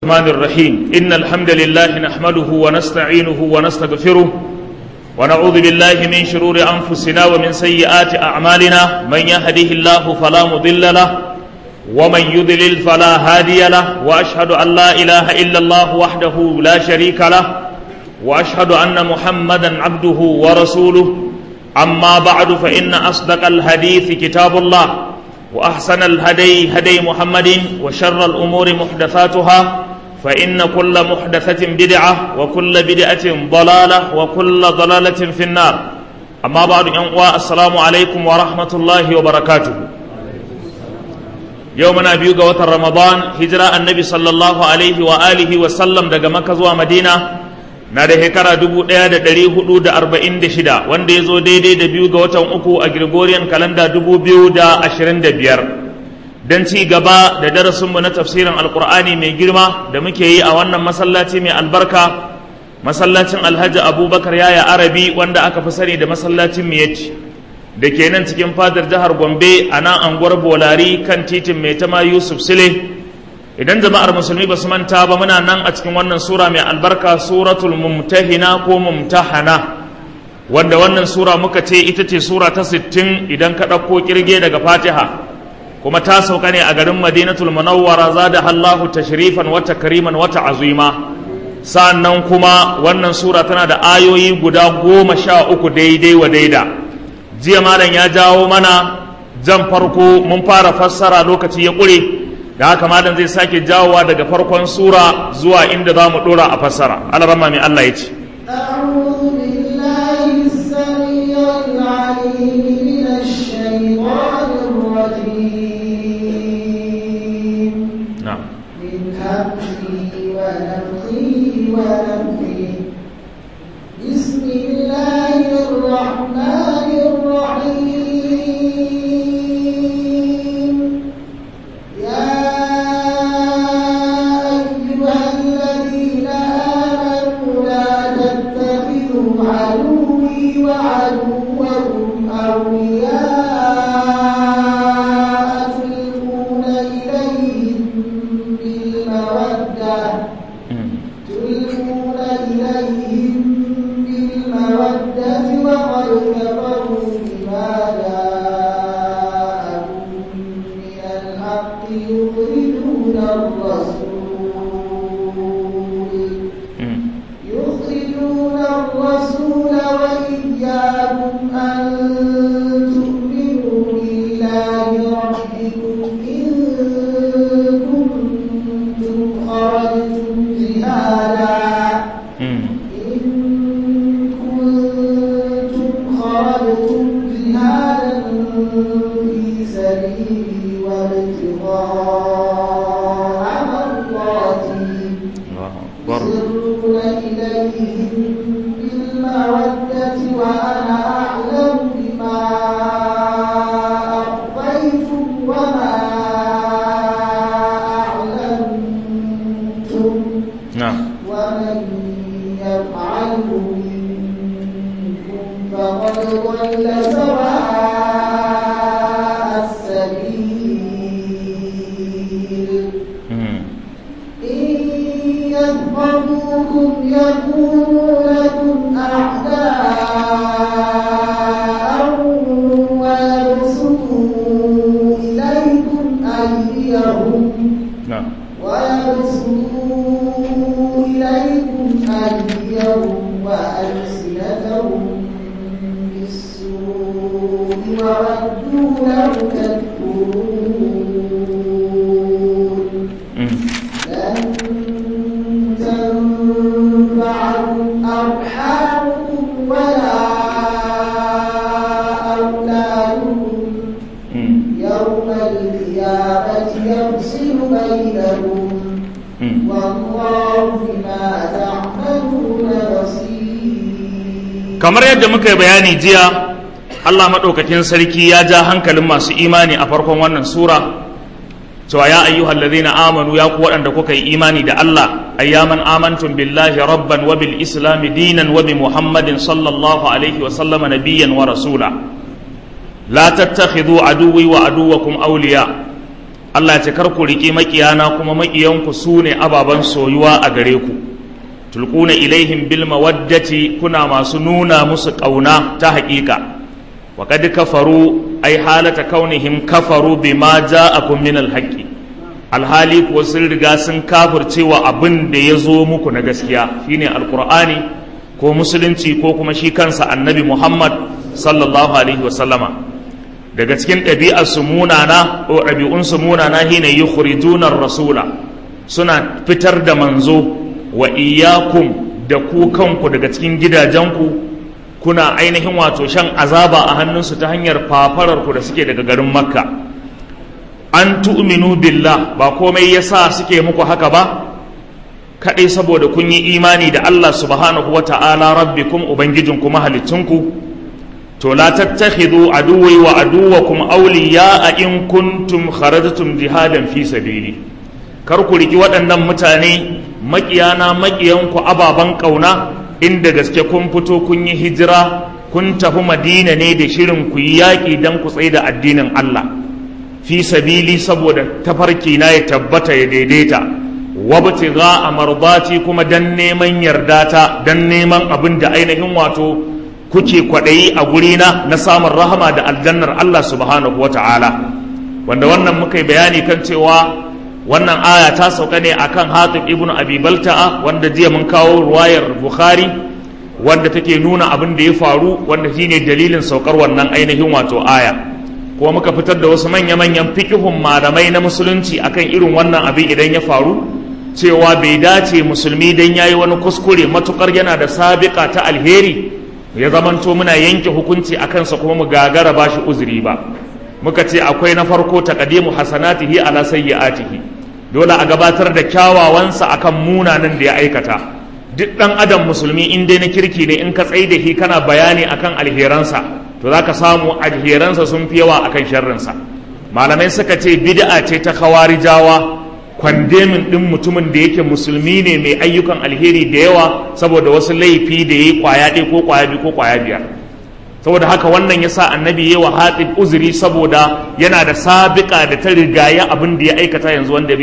الرحمن الرحيم إن الحمد لله نحمده ونستعينه ونستغفره ونعوذ بالله من شرور أنفسنا ومن سيئات أعمالنا من يهده الله فلا مضل له ومن يضلل فلا هادي له وأشهد أن لا إله إلا الله وحده لا شريك له وأشهد أن محمدا عبده ورسوله أما بعد فإن أصدق الحديث كتاب الله وأحسن الهدي هدي محمد وشر الأمور محدثاتها فإن كل محدثة بدعة وكل بدعة ضلالة وكل ضلالة في النار أما بعد أنواع السلام عليكم ورحمة الله وبركاته يومنا بيوغا وتر رمضان هجرة النبي صلى الله عليه وآله وسلم دقا مكة ومدينة na da shekara dubu ɗaya da ɗari hudu da arba'in da shida wanda ya zo daidai da biyu ga watan uku a Gregorian kalanda dubu biyu da ashirin da biyar don ci gaba da darasinmu na tafsirin alkur'ani mai girma da muke yi a wannan masallaci mai albarka masallacin alhaji abubakar yaya arabi wanda aka fi sani da masallacin miyati da ke nan cikin fadar jihar gombe a nan anguwar bolari kan titin mai tama yusuf sile idan jama'ar musulmi ba su manta ba muna nan a cikin wannan sura mai albarka suratul mumtahina ko mumtahana wanda wannan sura muka ce ita ce sura ta sittin idan ka ɗauko kirge daga fatiha kuma ta sauka ne a garin madinatul munawwara zada Allahu tashrifan wata kariman wata azima sa'annan kuma wannan sura tana da ayoyi guda goma sha uku daidai wa daida jiya malam ya jawo mana jan farko mun fara fassara lokaci ya ƙure da haka malam zai sake jawowa daga farkon sura zuwa inda za mu dora a fassara alarama mai Allah ya ce بسم الله الرحمن الرحيم يا أيها الذين آمنوا لا تتخذوا عدوي وعدوكم أولياء تلقون إليهم بالمودة تلقون إليهم بالمودة وقد كفروا بما جاءكم من الحق يخرجون الرسول يخرجون الرسول وإياكم أن تؤمنوا بالله ربكم إن كنتم خرجتم جهادا إن كنتم خرجتم جهادا في سبيلي وابتغاء مرضاتي يسرون إليهم بالمودة وأنا أعلم بما أخفيتم وما أعلنتم na'am ومن يفعله منكم فقد ضل سواء السبيل إن يثقفوكم يكونوا لكم أعداء ويبسطوا إليكم أيديهم na'am ويبسطوا إليكم أيديهم وألسنتهم بالسوء وودوا لو تكفرون لن تنفعكم أرحامكم ولا أولادكم يوم القيامة يفصل بينهم والله بما تعملون بصير kamar yadda muka yi bayani jiya Allah maɗaukakin sarki ya ja hankalin masu imani a farkon wannan sura cewa ya ayyuhal ladhina amanu ya ku waɗanda kuka yi imani da Allah ayyaman amantum billahi rabban wa bil islam dinan wa bi muhammadin sallallahu alaihi wa sallama nabiyyan wa rasula la tattakhidhu aduwwi wa aduwwakum awliya Allah ya ce kar ku riƙe maƙiyana kuma maƙiyanku su ne ababen soyuwa a gare ku tulquna ilaihim bil mawaddati kuna masu nuna musu ƙauna ta haƙiƙa wa qad kafaru ai halata kaunihim kafaru bima ja'akum min al haqqi alhali kuwa sun riga sun kafircewa abin da ya zo muku na gaskiya shine alqur'ani ko musulunci ko kuma shi kansa annabi muhammad sallallahu alaihi wa sallama daga cikin ɗabi'arsu munana ko ɗabi'unsu munana shine yukhrijuna rasula suna fitar da manzo wa iyyakum da ku kanku daga cikin gidajenku kuna ainihin wato shan azaba a hannunsu ta hanyar fafararku da suke daga garin makka an tu'minu billah ba komai yasa suke muku haka ba kaɗai saboda kun yi imani da Allah subhanahu wa ta'ala rabbikum ubangijinku mahalicinku to la tattakhidhu aduwwi wa aduwwakum awliya'a in kuntum kharajtum jihadan fi sabili kar ku riki waɗannan mutane maƙiyana maƙiyanku ababan ƙauna inda gaske kun fito kun yi hijira kun tafi madina ne da shirin ku yi yaƙi don ku tsaye da addinin Allah fi sabili saboda tafarki na ya tabbata ya daidaita wabtigha amardati kuma dan neman yardata dan neman abin da ainihin wato kuke kwaɗayi a gurina na samun rahama da aljannar Allah subhanahu wa ta'ala wanda wannan muka yi bayani kan cewa wannan aya ta sauka ne akan hatib ibnu abi balta'a wanda jiya mun kawo ruwayar bukhari wanda take nuna abin da ya faru wanda shine dalilin saukar wannan ainihin wato aya kuma muka fitar da wasu manya-manyan fikihun malamai na musulunci akan irin wannan abin idan ya faru cewa bai dace musulmi dan yayi wani kuskure matukar yana da sabiqa ta alheri ya zamanto muna yanke hukunci a kansa kuma mu gagara ba shi uzuri ba muka ce akwai na farko taqdimu hasanatihi ala sayyi'atihi dole a gabatar da kyawawansa akan munanan da ya aikata duk dan adam musulmi in dai na kirki ne in ka tsai da shi kana bayani akan alheransa to zaka samu alheransa sun fi yawa akan sharrinsa malamai suka ce bid'a ce ta khawarijawa kwandemin ɗin mutumin da yake musulmi ne mai ayyukan alheri da yawa saboda wasu laifi da ya yi kwaya ɗaya ko kwaya biyu ko kwaya biyar saboda haka wannan ya sa annabi ya wa hatib uzuri saboda yana da sabiƙa da ta rigaya abin da ya aikata yanzu wanda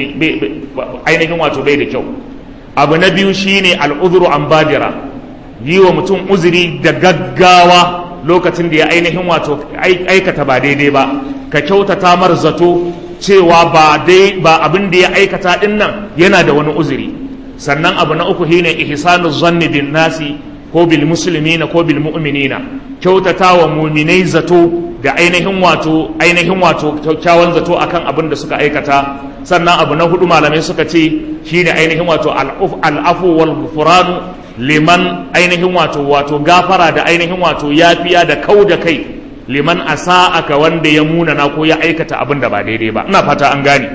ainihin wato bai da kyau abu na biyu shine al'uzuru an badira yi wa mutum uzuri da gaggawa lokacin da ya ainihin wato aikata ba daidai ba ka kyautata mar zato cewa ba dai ba abin da ya aikata din nan yana da wani uzuri sannan abu na uku shine ihsanu zanni bin nasi ko bil muslimina ko bil mu'minina kyautata wa mu'minai zato da ainihin wato ainihin wato kyakkyawan zato akan abin da suka aikata sannan abu na hudu malamai suka ce shine ainihin wato al'afu wal ghufranu liman ainihin wato wato gafara da ainihin wato yafiya da kau da kai liman asa'aka wanda ya munana ko ya aikata abin da ba daidai ba ina fata an gane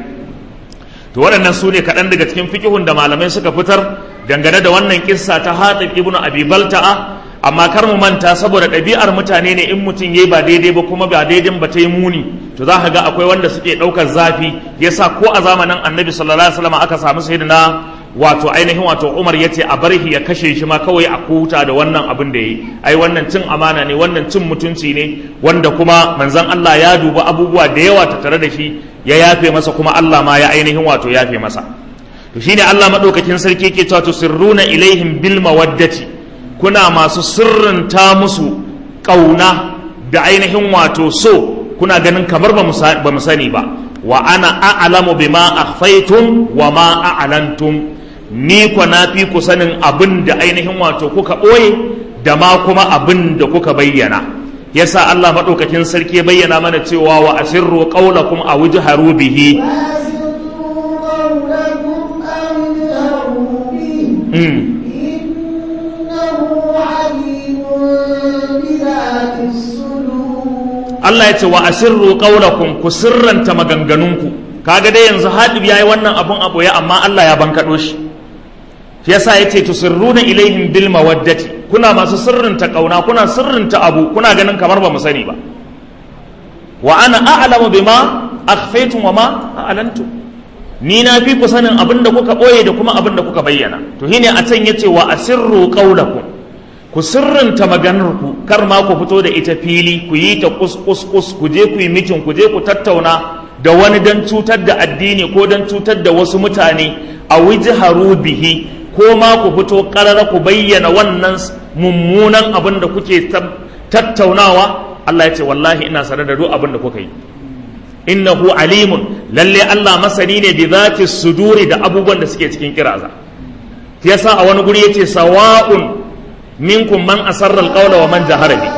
to waɗannan su ne kaɗan daga cikin fikihun da malamai suka fitar dangane da wannan kissa ta hatib ibnu abi balta'a amma kar mu manta saboda ɗabi'ar mutane ne in mutum yayi ba daidai ba kuma ba daidai ba ta yi muni to za ka ga akwai wanda suke ɗaukar zafi yasa ko a zamanin annabi sallallahu alaihi wasallam aka samu sayyidina wato ainihin wato Umar ya ce a barhi ya kashe shi ma kawai a kuta da wannan abin da yi ai wannan cin amana ne wannan cin mutunci ne wanda kuma manzon Allah ya duba abubuwa da yawa ta tare da shi ya yafe masa kuma Allah ma ya ainihin wato yafe masa to shine Allah madaukakin sarki yake cewa tusirruna ilaihim bil mawaddati kuna masu sirrinta musu kauna da ainihin wato so kuna ganin kamar ba mu sani ba wa ana a'lamu bima akhfaytum wa ma a'lantum ni kwa na fi ku sanin abin da ainihin wato kuka ɓoye da ma kuma abin da kuka bayyana yasa Allah maɗaukakin sarki bayyana mana cewa wa asirru qaulakum aw jharu bihi Allah ya ce wa asirru qaulakum ku sirranta maganganunku kaga dai yanzu hadib yayi wannan abun abu ya amma Allah ya bankaɗo shi shi yasa yace tusirruna ilaihim bil mawaddati kuna masu sirrinta kauna kuna sirrinta abu kuna ganin kamar ba mu sani ba wa ana a'lamu bima akhfaytum wa ma a'lantum ni na fi ku sanin abin da kuka boye da kuma abin da kuka bayyana to shine a can yace wa asirru qawlakum ku sirrinta maganar ku kar ma ku fito da ita fili ku yi ta kus kus kus ku je ku yi mitin ku je ku tattauna da wani don cutar da addini ko don cutar da wasu mutane a wijharu bihi ko ma ku fito ƙarara ku bayyana wannan mummunan abin da kuke tattaunawa Allah ya ce wallahi ina sanar da duk abin da kuka yi innahu alimun lalle Allah masani ne bi zati suduri da abubuwan da suke cikin kiraza yasa a wani guri yace sawa'un minkum man asarra alqawla wa man jahara bihi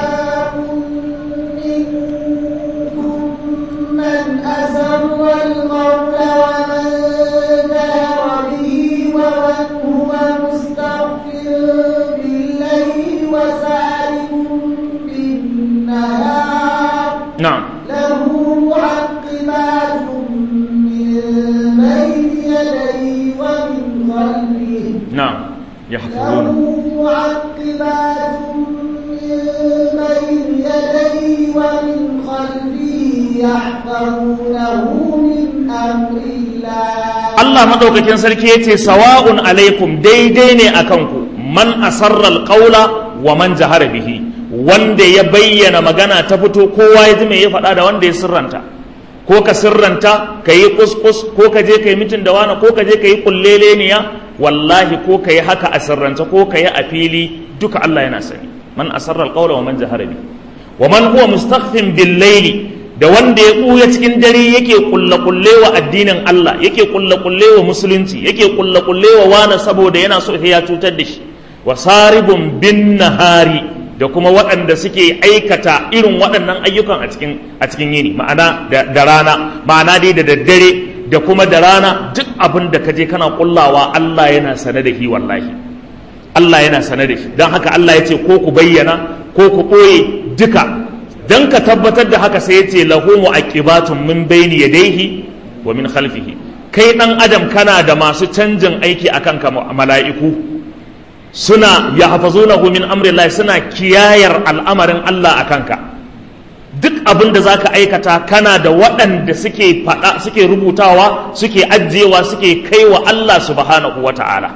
نعم له معقبات من بين يديه ومن خلفه نعم له يحفظونه معقبات من بين يديه ومن خلفه يحفظونه من أمر الله Allah madaukakin sarki yace sawa'un alaikum daidai ne akan ku man asarra alqawla wa man jahara bihi wanda ya bayyana magana ta fito kowa ya ji me ya faɗa da wanda ya sirranta ko ka sirranta ka yi kuskus ko ka je ka yi mitin da wani ko ka je ka yi kulleleniya wallahi ko ka yi haka a sirranta ko ka yi a fili duka Allah yana sani man asarra alqawla wa man jahara bihi wa man huwa mustakhfin bil layli da wanda ya ɓuya cikin dare yake kulle-kulle wa addinin Allah yake kulle-kulle wa musulunci yake kulle-kulle wa wani saboda yana so ya cutar da shi wa saribun bin nahari da kuma waɗanda suke aikata irin waɗannan ayyukan a cikin a cikin yini ma'ana da, da rana ma'ana dai da daddare da kuma da rana duk abin da ka je kana kullawa Allah yana sane da shi wallahi Allah yana sane da shi don haka Allah ya ce ko ku bayyana ko ku ɓoye duka dan ka tabbatar da haka sai yace lahu mu'aqibatun min bayni yadayhi wa min khalfihi kai dan adam kana da masu canjin aiki akan ka mala'iku suna yahfazunahu min amri Allah suna kiyayar al'amarin Allah akan ka duk abin da zaka aikata kana da waɗanda suke faɗa suke rubutawa suke ajiyewa suke kaiwa Allah subhanahu wata'ala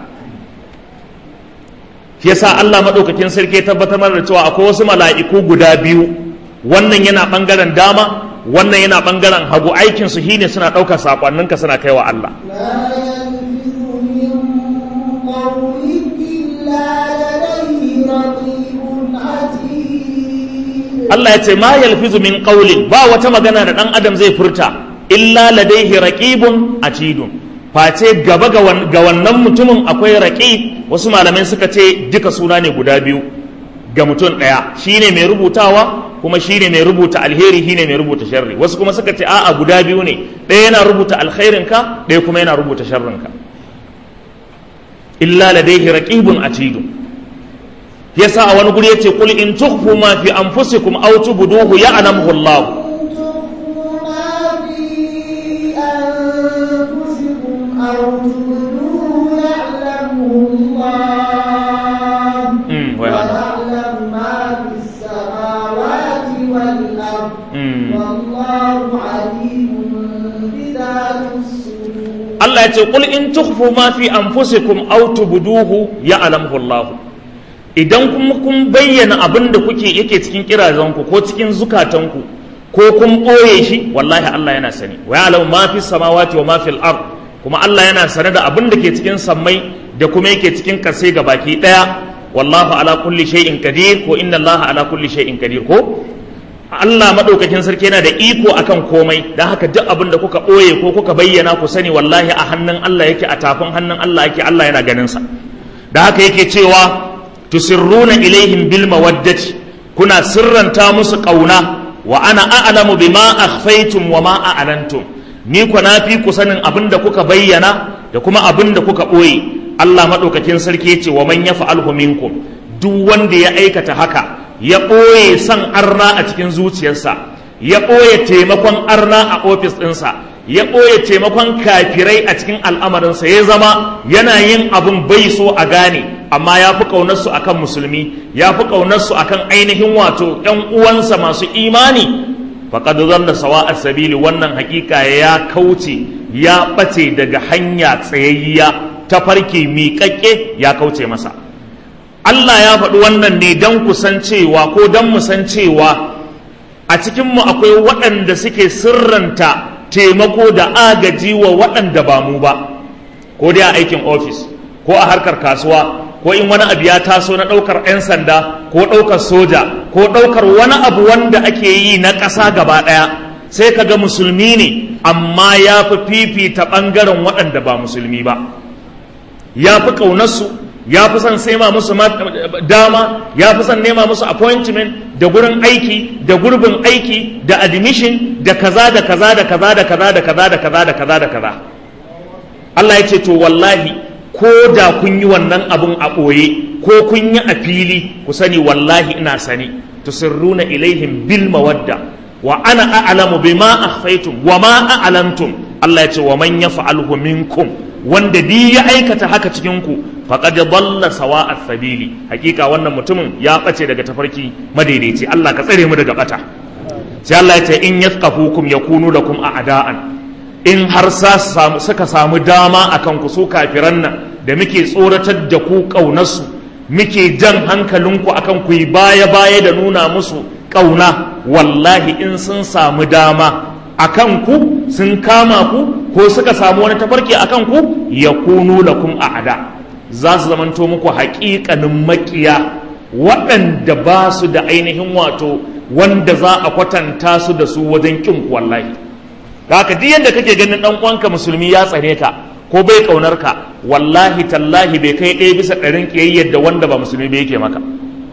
yasa Allah madaukakin sarki ya tabbatar da cewa akwai wasu mala'iku guda biyu wannan yana ɓangaren dama wannan yana ɓangaren hagu aikinsu shi ne suna ɗaukar saƙonninka suna kaiwa Allah Allah ya ce ma yalfizu min qawlin ba wata magana da ɗan adam zai furta illa ladaihi raqibun atidun face gaba ga wannan mutumin akwai raqib wasu malamai suka ce duka suna ne guda biyu ga mutum ɗaya shine mai rubutawa kuma shine mai rubuta alheri shine mai rubuta sharri wasu kuma suka ce a'a guda biyu ne ɗaya yana rubuta alkhairinka ɗaya kuma yana rubuta sharrinka illa ladaihi raqibun atidu yasa a wani guri yace qul in tukhfu ma fi anfusikum aw tubduhu ya'lamuhu Allah Mm, wa ya'lamu. ويعلم ما في السماوات والأرض Mm. والله عليم بذات الصدور Allah ya ce qul in tukhfu ma fi anfusikum aw tubduhu ya'lamuhu Allah idan kuma kun bayyana abin da kuke yake cikin kirazanku ko cikin zukatanku ko kun ɓoye shi wallahi Allah yana sani wa ya'lamu ma fi samawati wa ma fil ard kuma Allah yana sane da abin da ke cikin sammai da kuma yake cikin kasai ga baki daya wallahu ala kulli shay'in qadir ko inna Allah ala kulli shay'in qadir ko Allah maɗaukakin sarki yana da iko akan komai don haka duk abin da kuka ɓoye ko kuka bayyana ku sani wallahi a hannun Allah yake a tafin hannun Allah yake Allah yana ganin sa da haka yake cewa tusirruna ilaihim bil mawaddati kuna sirranta musu ƙauna wa ana a'lamu bima akhfaytum wa ma a'lantum ni ku na fi ku sanin abin da kuka bayyana da kuma abin da kuka ɓoye Allah maɗaukakin sarki ya ce wa man yaf'alhu minkum duk wanda ya aikata haka ya ɓoye son arna a cikin zuciyarsa ya ɓoye taimakon arna a ofis ɗinsa ya ɓoye taimakon kafirai a cikin al'amarinsa ya zama yana yin abin bai so a gane amma ya fi ƙaunarsu a kan musulmi ya fi ƙaunarsu a kan ainihin wato ‘yan uwansa masu imani faƙad zalla sawa a sabili wannan hakika ya kauce ya ɓace daga hanya tsayayya ta farke miƙaƙƙe ya kauce masa Allah ya faɗi wannan ne don kusancewa ko don musancewa a cikinmu akwai waɗanda suke sirranta taimako da agaji wa waɗanda ba mu ba ko dai a aikin ofis ko a harkar kasuwa ko in wani abu ya taso na ɗaukar 'yan sanda ko ɗaukar soja ko ɗaukar wani abu wanda ake yi na ƙasa gaba ɗaya sai ka ga musulmi ne amma ya fi fifita ɓangaren waɗanda ba musulmi ba ya fi ƙaunarsu ya fi son sema musu dama ya fi son nema musu appointment da gurin aiki da gurbin aiki da admission da kaza da kaza da kaza da kaza da kaza da kaza da kaza da kaza Allah ya ce to wallahi ko da kun yi wannan abun a ɓoye ko kun yi a fili ku sani wallahi ina sani tusirruna ilaihim bil mawadda wa ana a'lamu bima akhfaytum wa ma a'lamtum Allah ya ce wa man yaf'alhu minkum wanda di ya aikata haka cikin ku faqad dalla sawa'a sabili hakika wannan mutumin ya bace daga tafarki madaidaici Allah ka tsare mu daga bata sai Allah ya ce in yafqahukum yakunu lakum a'da'an in har suka samu dama akan ku su kafiran nan da muke tsoratar da ku ƙaunarsu muke jan hankalinku akan ku yi baya-baya da nuna musu ƙauna wallahi in sun samu dama akan ku sun kama ku ko suka samu wani tafarki akan ku ya kunu lakum a'ada za su zamanto muku haƙiƙanin maƙiya waɗanda ba su da ainihin wato wanda za a kwatanta su da su wajen ƙin wallahi da haka duk yadda kake ganin ɗan uwanka musulmi ya tsare ka ko bai ƙaunar ka wallahi tallahi bai kai ɗaya bisa ɗarin ƙiyayyar da wanda ba musulmi bai yake maka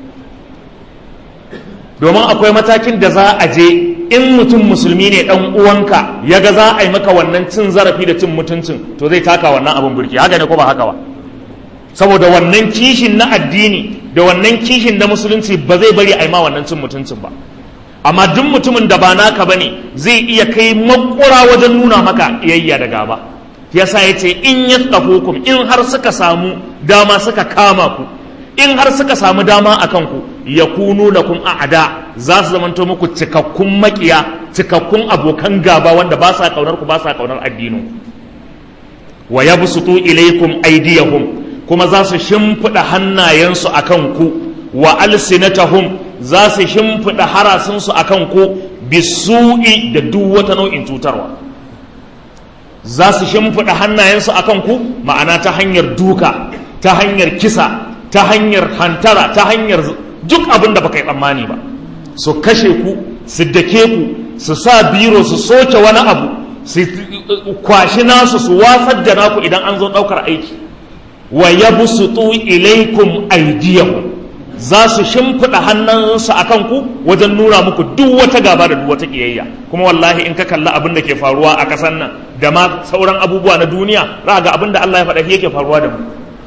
domin akwai matakin da za a je in mutum musulmi ne ɗan uwanka ya ga za a yi maka wannan cin zarafi da cin mutuncin to zai taka wannan abin burki haka ne ko ba haka ba saboda wannan kishin na addini da wannan kishin na musulunci ba zai bari a yi ma wannan cin mutuncin ba amma duk mutumin da ba naka bane zai iya kai makura wajen nuna maka iyayya da gaba yasa ya ce in ya hukum in har suka samu dama suka kama ku in har suka samu dama a kanku ya kunu lakum a'ada za su zamanto muku cikakkun makiya cikakkun abokan gaba wanda ba sa kaunar ku ba sa kaunar addinin wa yabsutu ilaykum aydiyahum kuma za su shimfida hannayensu akan ku wa alsinatahum za su shimfida harasinsu akan ku bisu'i da duk wata nau'in cutarwa za su shimfiɗa hannayensu a ku ma'ana ta hanyar duka ta hanyar kisa ta hanyar hantara ta hanyar duk abin da baka yi tsammani ba su kashe ku su dake ku su sa biro su soke wani abu su kwashi nasu su watsar da naku idan an zo ɗaukar aiki wa yabsutu ilaikum aydiyakum za su shimfiɗa hannunsu a kanku wajen nuna muku duk wata gaba da duk wata ƙiyayya kuma wallahi in ka kalli abin da ke faruwa a ƙasar nan da ma sauran abubuwa na duniya za ga abin da Allah ya faɗa yake faruwa da mu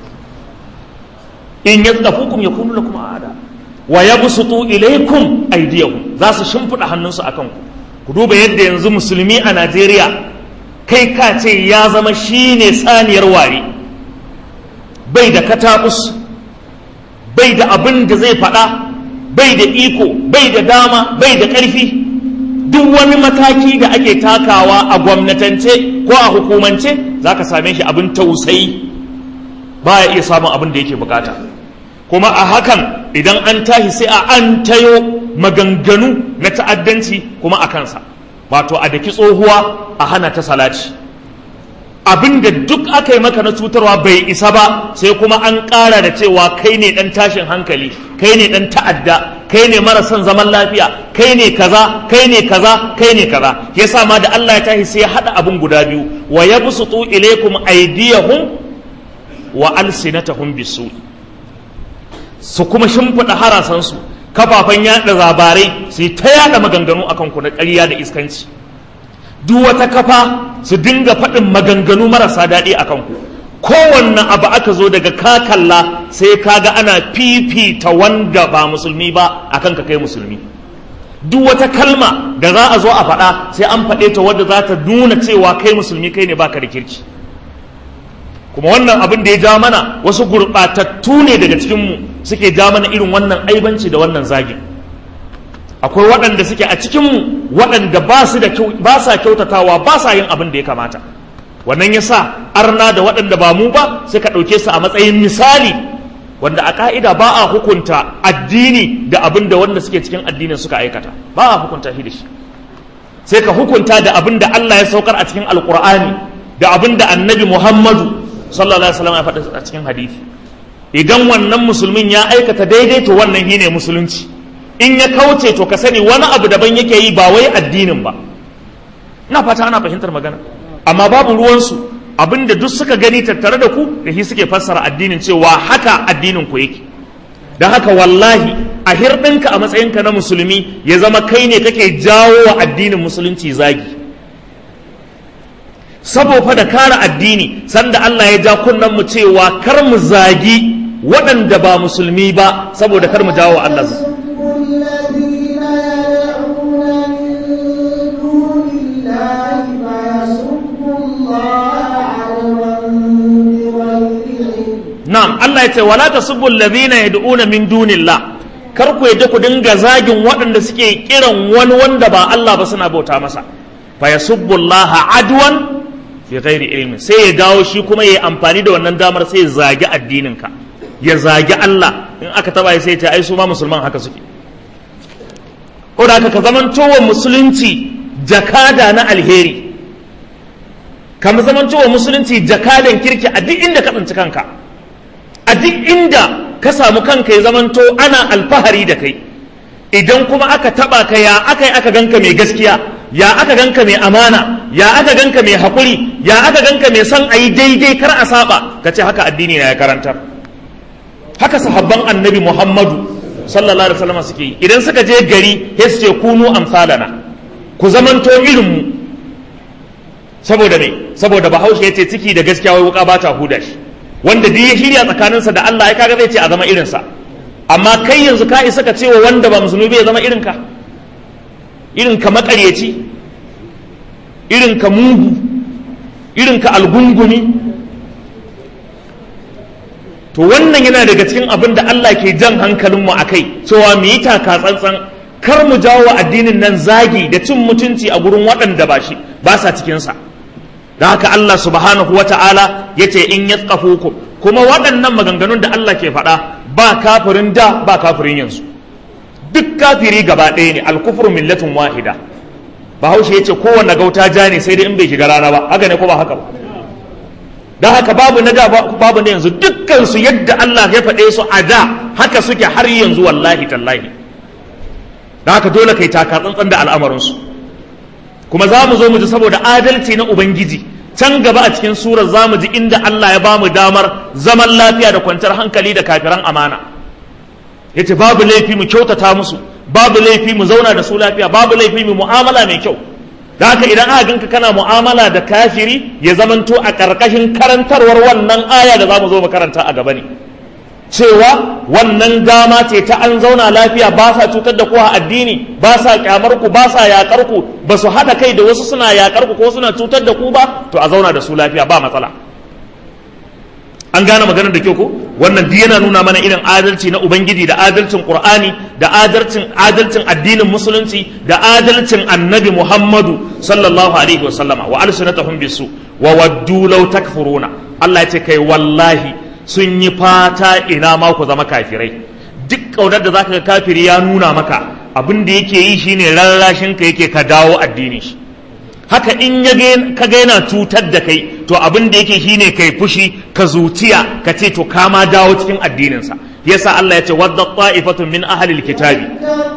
in yasdafukum yakunu lakum aada wa yabsutu ilaykum aydiyakum za su shimfiɗa hannunsu a kanku ku duba yadda yanzu musulmi a Najeriya kai ka ce ya zama shine saniyar ware bai da katabus bai da abin da zai faɗa bai da iko bai da dama bai da ƙarfi duk wani mataki da ake takawa a gwamnatance ko a hukumance za ka same shi abin tausayi ba ya iya samun abin da yake bukata kuma a hakan idan an tashi sai a an tayo maganganu na ta'addanci kuma a kansa wato a daki tsohuwa a hana ta salaci abin da duk aka yi maka na cutarwa bai isa ba sai kuma an ƙara da cewa kai ne ɗan tashin hankali kai ne ɗan ta'adda kai ne mara son zaman lafiya kai ne kaza kai ne kaza kai ne kaza yasa ma da Allah ya tashi sai ya haɗa abin guda biyu wa yabsutu ilaykum aydiyahum wa alsinatahum bisu su kuma shimfiɗa harasansu kafafen yaɗa labarai su ta yaɗa maganganu akan ku na ƙarya da iskanci duk wata kafa su dinga faɗin maganganu marasa daɗi a kanku kowanne abu aka zo daga ka kalla sai ka ga ana fifita wanda ba musulmi ba a kanka kai musulmi duk wata kalma da za a zo a faɗa sai an faɗe ta wadda za ta nuna cewa kai musulmi kai ne baka da kirki kuma wannan abin da ya ja mana wasu gurɓatattu ne daga cikinmu suke ja mana irin wannan aibanci da wannan zagin akwai waɗanda suke a cikinmu waɗanda ba su da ba sa kyautatawa ba sa yin abin da ya kamata wannan ya sa arna da waɗanda ba mu ba suka ɗauke su a matsayin misali wanda a ƙa'ida ba a hukunta addini da abin da wanda suke cikin addinin suka aikata ba a hukunta shi da shi sai ka hukunta da abin da Allah ya saukar a cikin alkur'ani da abin da annabi Muhammadu sallallahu alaihi wasallam ya faɗa a cikin hadisi idan wannan musulmin ya aikata daidai to wannan shine musulunci in ya kauce to ka sani wani abu daban yake yi ba wai addinin ba ina fata ana fahimtar magana amma babu ruwansu abinda duk suka gani tattare da ku da shi suke fassara addinin cewa haka addinin ku yake don haka wallahi a hirɗinka a matsayinka na musulmi ya zama kai ne kake jawo wa addinin musulunci zagi saboda da kare addini sanda Allah ya ja kunnen mu cewa kar mu zagi waɗanda ba musulmi ba saboda kar mu jawo wa Allah zagi Na'am Allah ya ce wala tasubbu alladhina yad'una min dunillah kar ku yadda ku dinga zagin waɗanda suke kiran wani wanda ba Allah ba suna bauta masa fa yasubbu Allah adwan fi ghairi ilmi sai ya dawo shi kuma yayi amfani da wannan damar sai ya zagi addinin ka ya zagi Allah in aka taba sai ya ce ai su ma musulman haka suke ko da ka zamanto wa musulunci jakada na alheri kama zamanto wa musulunci jakadan kirki a duk inda ka tsinci kanka a duk inda ka samu kanka ya zamanto ana alfahari da kai idan kuma aka taba ka ya aka yi aka ganka mai gaskiya ya aka ganka mai amana ya aka ganka mai haƙuri ya aka ganka mai son a yi daidai kar a saba ka ce haka addini na ya karantar haka sahabban annabi muhammadu sallallahu alaihi wasallam suke yi idan suka je gari sai su ce kunu amsalana ku zamanto irin mu saboda me saboda bahaushe ya ce ciki da gaskiya wai wuka ba ta huda shi wanda duk ya shirya tsakaninsa da Allah ya kaga zai ce a zama irinsa amma kai yanzu ka isa ka ce wa wanda ba musulmi bai zama irinka irinka makaryaci irinka mugu irinka algungumi to wannan yana daga cikin abin da Allah ke jan hankalinmu a kai cewa mu yi taka tsantsan kar mu jawo addinin nan zagi da cin mutunci a gurin waɗanda ba shi ba sa cikinsa da haka Allah subhanahu wata'ala ya ce in ya ku kuma waɗannan maganganun da Allah ke faɗa ba kafirin da ba kafirin yanzu duk kafiri gaba ɗaya ne alkufur millatin wahida bahaushe ya ce kowanne gauta ja ne sai dai in bai shiga rana ba haka ne ko ba haka ba da haka babu na da babu na yanzu dukkansu yadda Allah ya faɗe su a da haka suke har yanzu wallahi tallahi da haka dole kai taka tsantsan da al'amarinsu kuma za mu zo mu ji saboda adalci na ubangiji can gaba a cikin surar za mu ji inda Allah ya ba mu damar zaman lafiya da kwanciyar hankali da kafiran amana yace babu laifi mu kyautata musu babu laifi mu zauna da su lafiya babu laifi mu mu'amala mai kyau da haka idan aka ganka kana mu'amala da kafiri ya zamanto a ƙarƙashin karantarwar wannan aya da za mu zo mu karanta a gaba ne cewa wannan dama ce ta an zauna lafiya ba sa cutar da ku a addini ba sa kyamar ku ba sa yakar ku ba su haɗa kai da wasu suna yakar ku ko suna cutar da ku ba to a zauna da su lafiya ba matsala an gane maganar da kyau ko wannan duk yana nuna mana irin adalci na ubangiji da adalcin qur'ani da adalcin adalcin addinin musulunci da adalcin annabi muhammadu sallallahu alaihi wasallama wa alsunatahum bisu wa waddu law takfuruna Allah ya ce kai wallahi sun yi fata ina ma ku zama kafirai duk kaunar da zaka ga kafiri ya nuna maka abin da yake yi shine rarrashin ka yake ka dawo addinin shi haka in ya ka ga yana cutar da kai to abin da yake shine kai fushi ka zuciya ka ce to ka ma dawo cikin addininsa yasa Allah ya ce wadda ta'ifatun min ahlil kitabi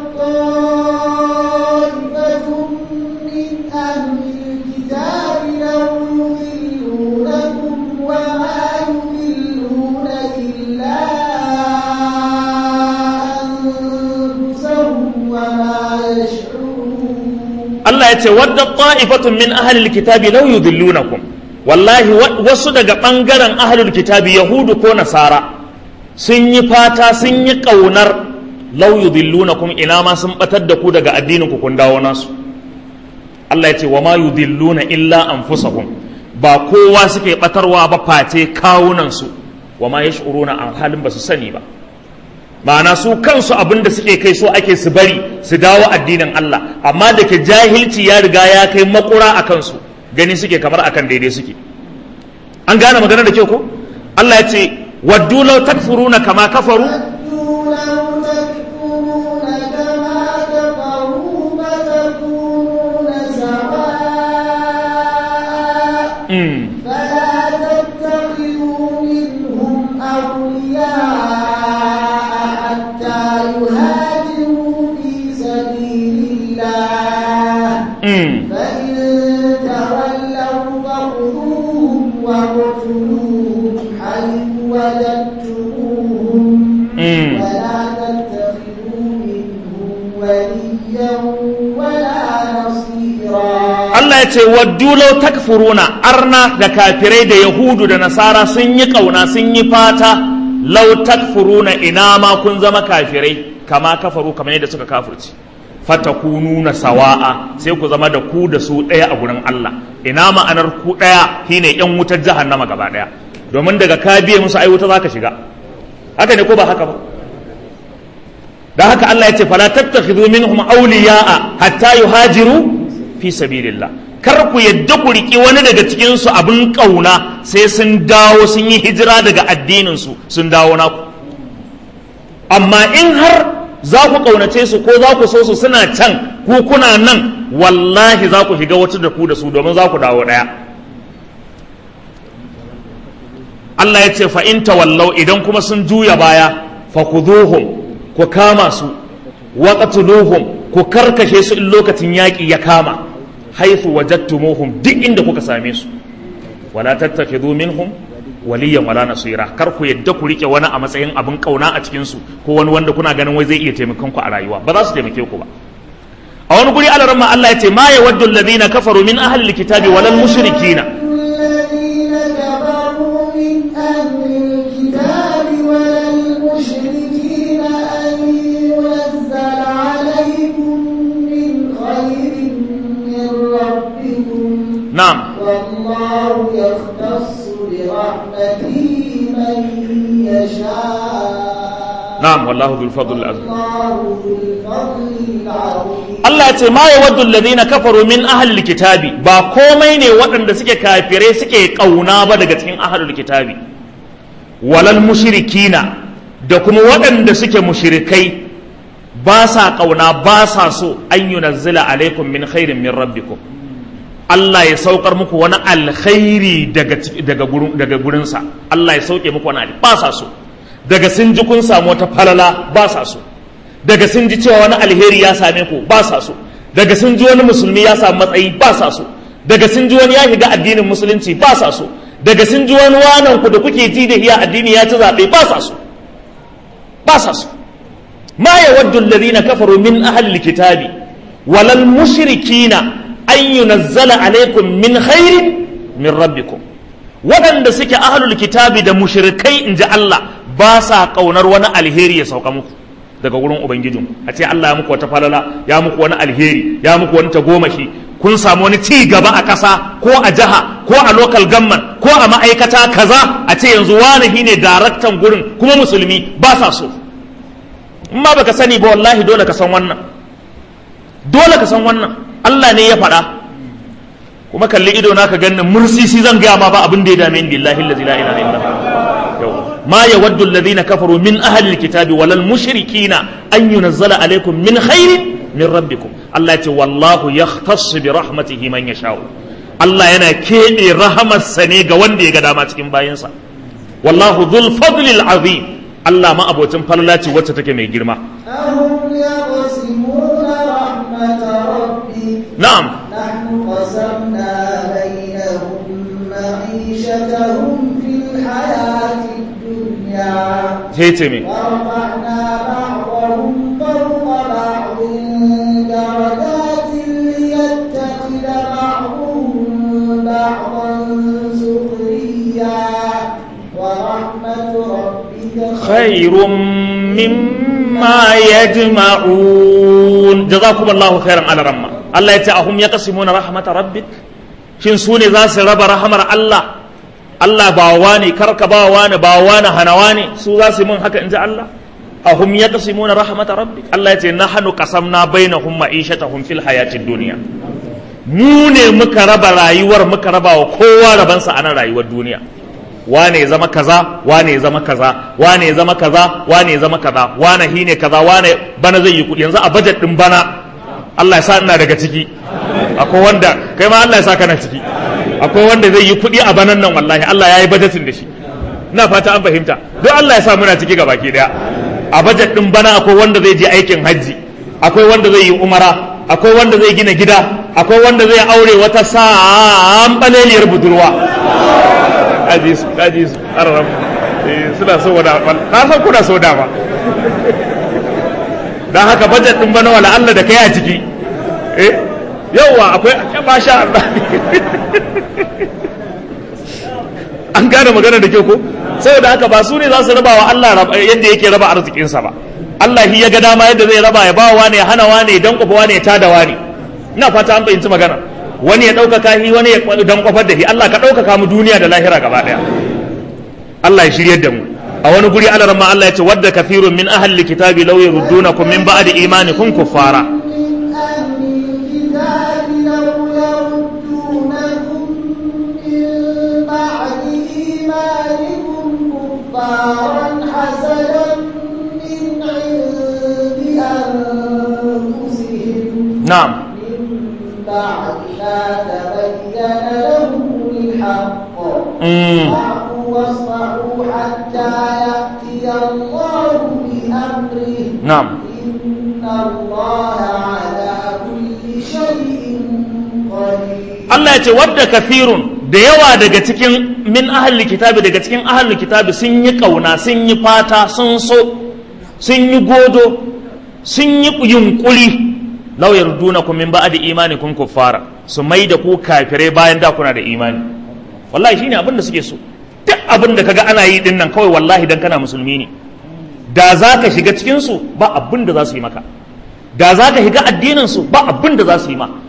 Allah ya ce wadda ta'ifatun min ahlil kitabi law yudillunakum wallahi wasu daga bangaren ahlul kitabi yahudu ko nasara sun yi fata sun yi kaunar law yudillunakum ina ma sun batar da ku daga addinin ku kun dawo nasu Allah ya ce wa ma yudilluna illa anfusahum ba kowa suke batarwa ba face kawunan su wa ma yash'uruna an halin ba su sani ba ma'ana su kansu abin da suke kai so ake su bari su dawo addinin Allah amma da ke jahilci ya riga ya kai makura a kansu gani suke kamar akan daidai suke an gane magana da kyau ko Allah ya ce waddu law takfuruna kama kafaru أولياء حتى يهاجروا في سبيل الله mm. فإن تولوا فخذوهم واقتلوهم حيث وجدتموهم Mm. ولا تتخذوا منهم وليا ولا نصيرا Allah ya ce waddu law takfuruna arna da kafirai da yahudu da nasara sun yi kauna sun yi fata law takfuruna ina ma kun zama kafirai kama kafaru kamar yadda suka kafirci fatakununa sawa'a sai ku zama da ku da su ɗaya a gurin Allah ina ma'anar ku ɗaya shine yan wutar jahannama gaba ɗaya domin daga ka biye musu ai wuta zaka shiga haka ne ko ba haka ba da haka Allah ya ce fala tattakhidhu minhum awliya'a hatta yuhajiru fi sabilillah kar ku yadda ku riki wani daga cikin su abin kauna sai sun dawo sun yi hijira daga addinin su sun dawo naku amma in har za ku kaunace su ko za ku so su suna can ku kuna nan wallahi za ku shiga wata da ku da su domin za ku dawo daya Allah ya ce fa in tawallau idan kuma sun juya baya fa khudhuhum ku kama su wa qatluhum ku karkashe su in lokacin yaƙi ya kama haythu wajadtumuhum duk inda kuka same su wala tattakhidhu minhum waliyan wala nasira kar ku yadda ku rike wani a matsayin abin kauna a cikin su ko wani wanda kuna ganin wai zai iya taimakon ku a rayuwa ba za su taimake ku ba a wani guri alaramma Allah ya ce ma yawaddu alladhina kafaru min ahli alkitabi walal mushrikina الذين كفروا من أهل الكتاب ولا المشركين أن ينزل عليكم من خير من ربكم na'am والله يختص برحمته من يشاء na'am wallahu dhul fadl azim الله ذو الفضل العظيم Allah ce ma ya waddu alladhina kafaru min ahlil kitabi ba komai ne waɗanda suke kafirai suke kauna ba daga cikin ahlul kitabi walal mushrikina da kuma waɗanda suke mushrikai ba sa kauna ba sa so an yunazzila alaikum min khairin min rabbikum Allah ya saukar muku wani alkhairi daga ciki- daga gurin daga gurinsa Allah ya sauke muku wani al- ba sa so daga sun ji kun samu wata falala ba sa so daga sun ji cewa wani alheri ya same ku ba sa so daga sun ji wani musulmi ya samu matsayi ba sa so daga sun ji wani ya shiga addinin musulunci ba sa so daga sun ji wani wanan ku da kuke ji da hiya addini ya ci zaɓe ba sa so ba sa so ma yawaddu alladhina kafaru min ahli alkitabi walal mushrikina an yunazzala alaikum min khairin min rabbikum waɗanda suke ahlul kitabi da mushrikai inji Allah ba sa ƙaunar wani alheri ya sauka muku daga wurin ubangijin a ce Allah ya muku wata falala ya muku wani alheri ya muku wani tagomashi kun samu wani ci gaba a ƙasa ko a jiha ko a local government ko a ma'aikata kaza a ce yanzu wani shine daraktan gurin kuma musulmi ba sa so in ma baka sani ba wallahi dole ka san wannan dole ka san wannan Allah ne ya faɗa kuma kalli ido na ka ganin mursisi zan gaya ma ba abin da ya dame ni billahi allazi la ilaha illa huwa ما يود الذين كفروا من أهل الكتاب ولا المشركين أن ينزل عليكم من خير من ربكم الله يتي والله يختص برحمته من يشاء الله ينا كيبي رحمة سنيغا وندي قدامات كم باينسا والله ذو الفضل العظيم الله ما أبو تنفلاتي وتتكي مي جرما أهم يقسمون رحمة ربك نعم نحن قسمنا بينهم معيشتهم في الحياة الدنيا هيتمي ورفعنا بعضهم فوق بعض درجات ليتخذ بعضهم بعضا سخريا ورحمة ربك خير مما يجمعون جزاكم الله خيرا على رمى الله يتأهم يقسمون رحمة ربك shin su ne za su raba rahamar Allah Allah ba wani karka ba wani ba wani hana wani su za su yi mun haka in ji Allah ahum yaqsimuna rahmata rabbik Allah ya ce nahnu qasamna bainahum ma'ishatahum fil hayatid dunya mu ne muka raba rayuwar muka raba wa kowa rabansa a nan rayuwar duniya wane ya zama kaza wane ya zama kaza wane ya zama kaza wane ya zama kaza wane hine kaza wane bana zai yi kuɗi yanzu a budget din bana Allah ya sa ina daga ciki akwai wanda kai ma Allah ya sa kana ciki akwai wanda zai yi kuɗi a banan nan wallahi Allah ya yi budgetin da shi ina fata an fahimta don Allah ya sa muna ciki gabaki daya a bajet din bana akwai wanda zai je aikin hajji akwai wanda zai yi umara akwai wanda zai gina gida akwai wanda zai aure wata sambaleliyar budurwa kaji su kaji su arram suna so wada na san kuna so dama dan haka bajet din bana wala Allah da kai a ciki eh yawa akwai masha Allah an gane magana da kyau ko saboda haka ba su ne za su raba wa Allah yadda yake raba arzikinsa ba Allah shi ya ga dama yadda zai raba ya ba wa ne hana wa ne dan kofa wa ne ta da wa ne ina fata an fahimci magana wani ya ɗaukaka shi wani ya dan kofar da shi Allah ka ɗaukaka mu duniya da lahira gaba ɗaya Allah ya shiryar da mu a wani guri Allah ramma Allah ya ce wadda kafirun min ahli kitabi law yurdunakum min ba'di imanikum kuffara كفارا حسدا من عند أنفسهم نعم من بعد ما تبين لهم الحق مم. فاعفوا واصفحوا حتى يأتي الله بأمره نعم إن الله على كل شيء قدير Allah ya ce wadda kafirun da yawa daga cikin min ahalli kitabi daga cikin ahalli kitabi sun yi kauna sun yi fata sun so sun yi godo sun yi yunkuri law yardunakum min ba'di imanikum kuffara su mai da ku kafirai bayan da kuna da imani wallahi shine abin da suke so duk abin da kaga ana yi din nan kawai wallahi dan kana musulmi ne da za ka shiga cikin su ba abin da za su yi maka da za ka shiga addinin su ba abin da za su yi ma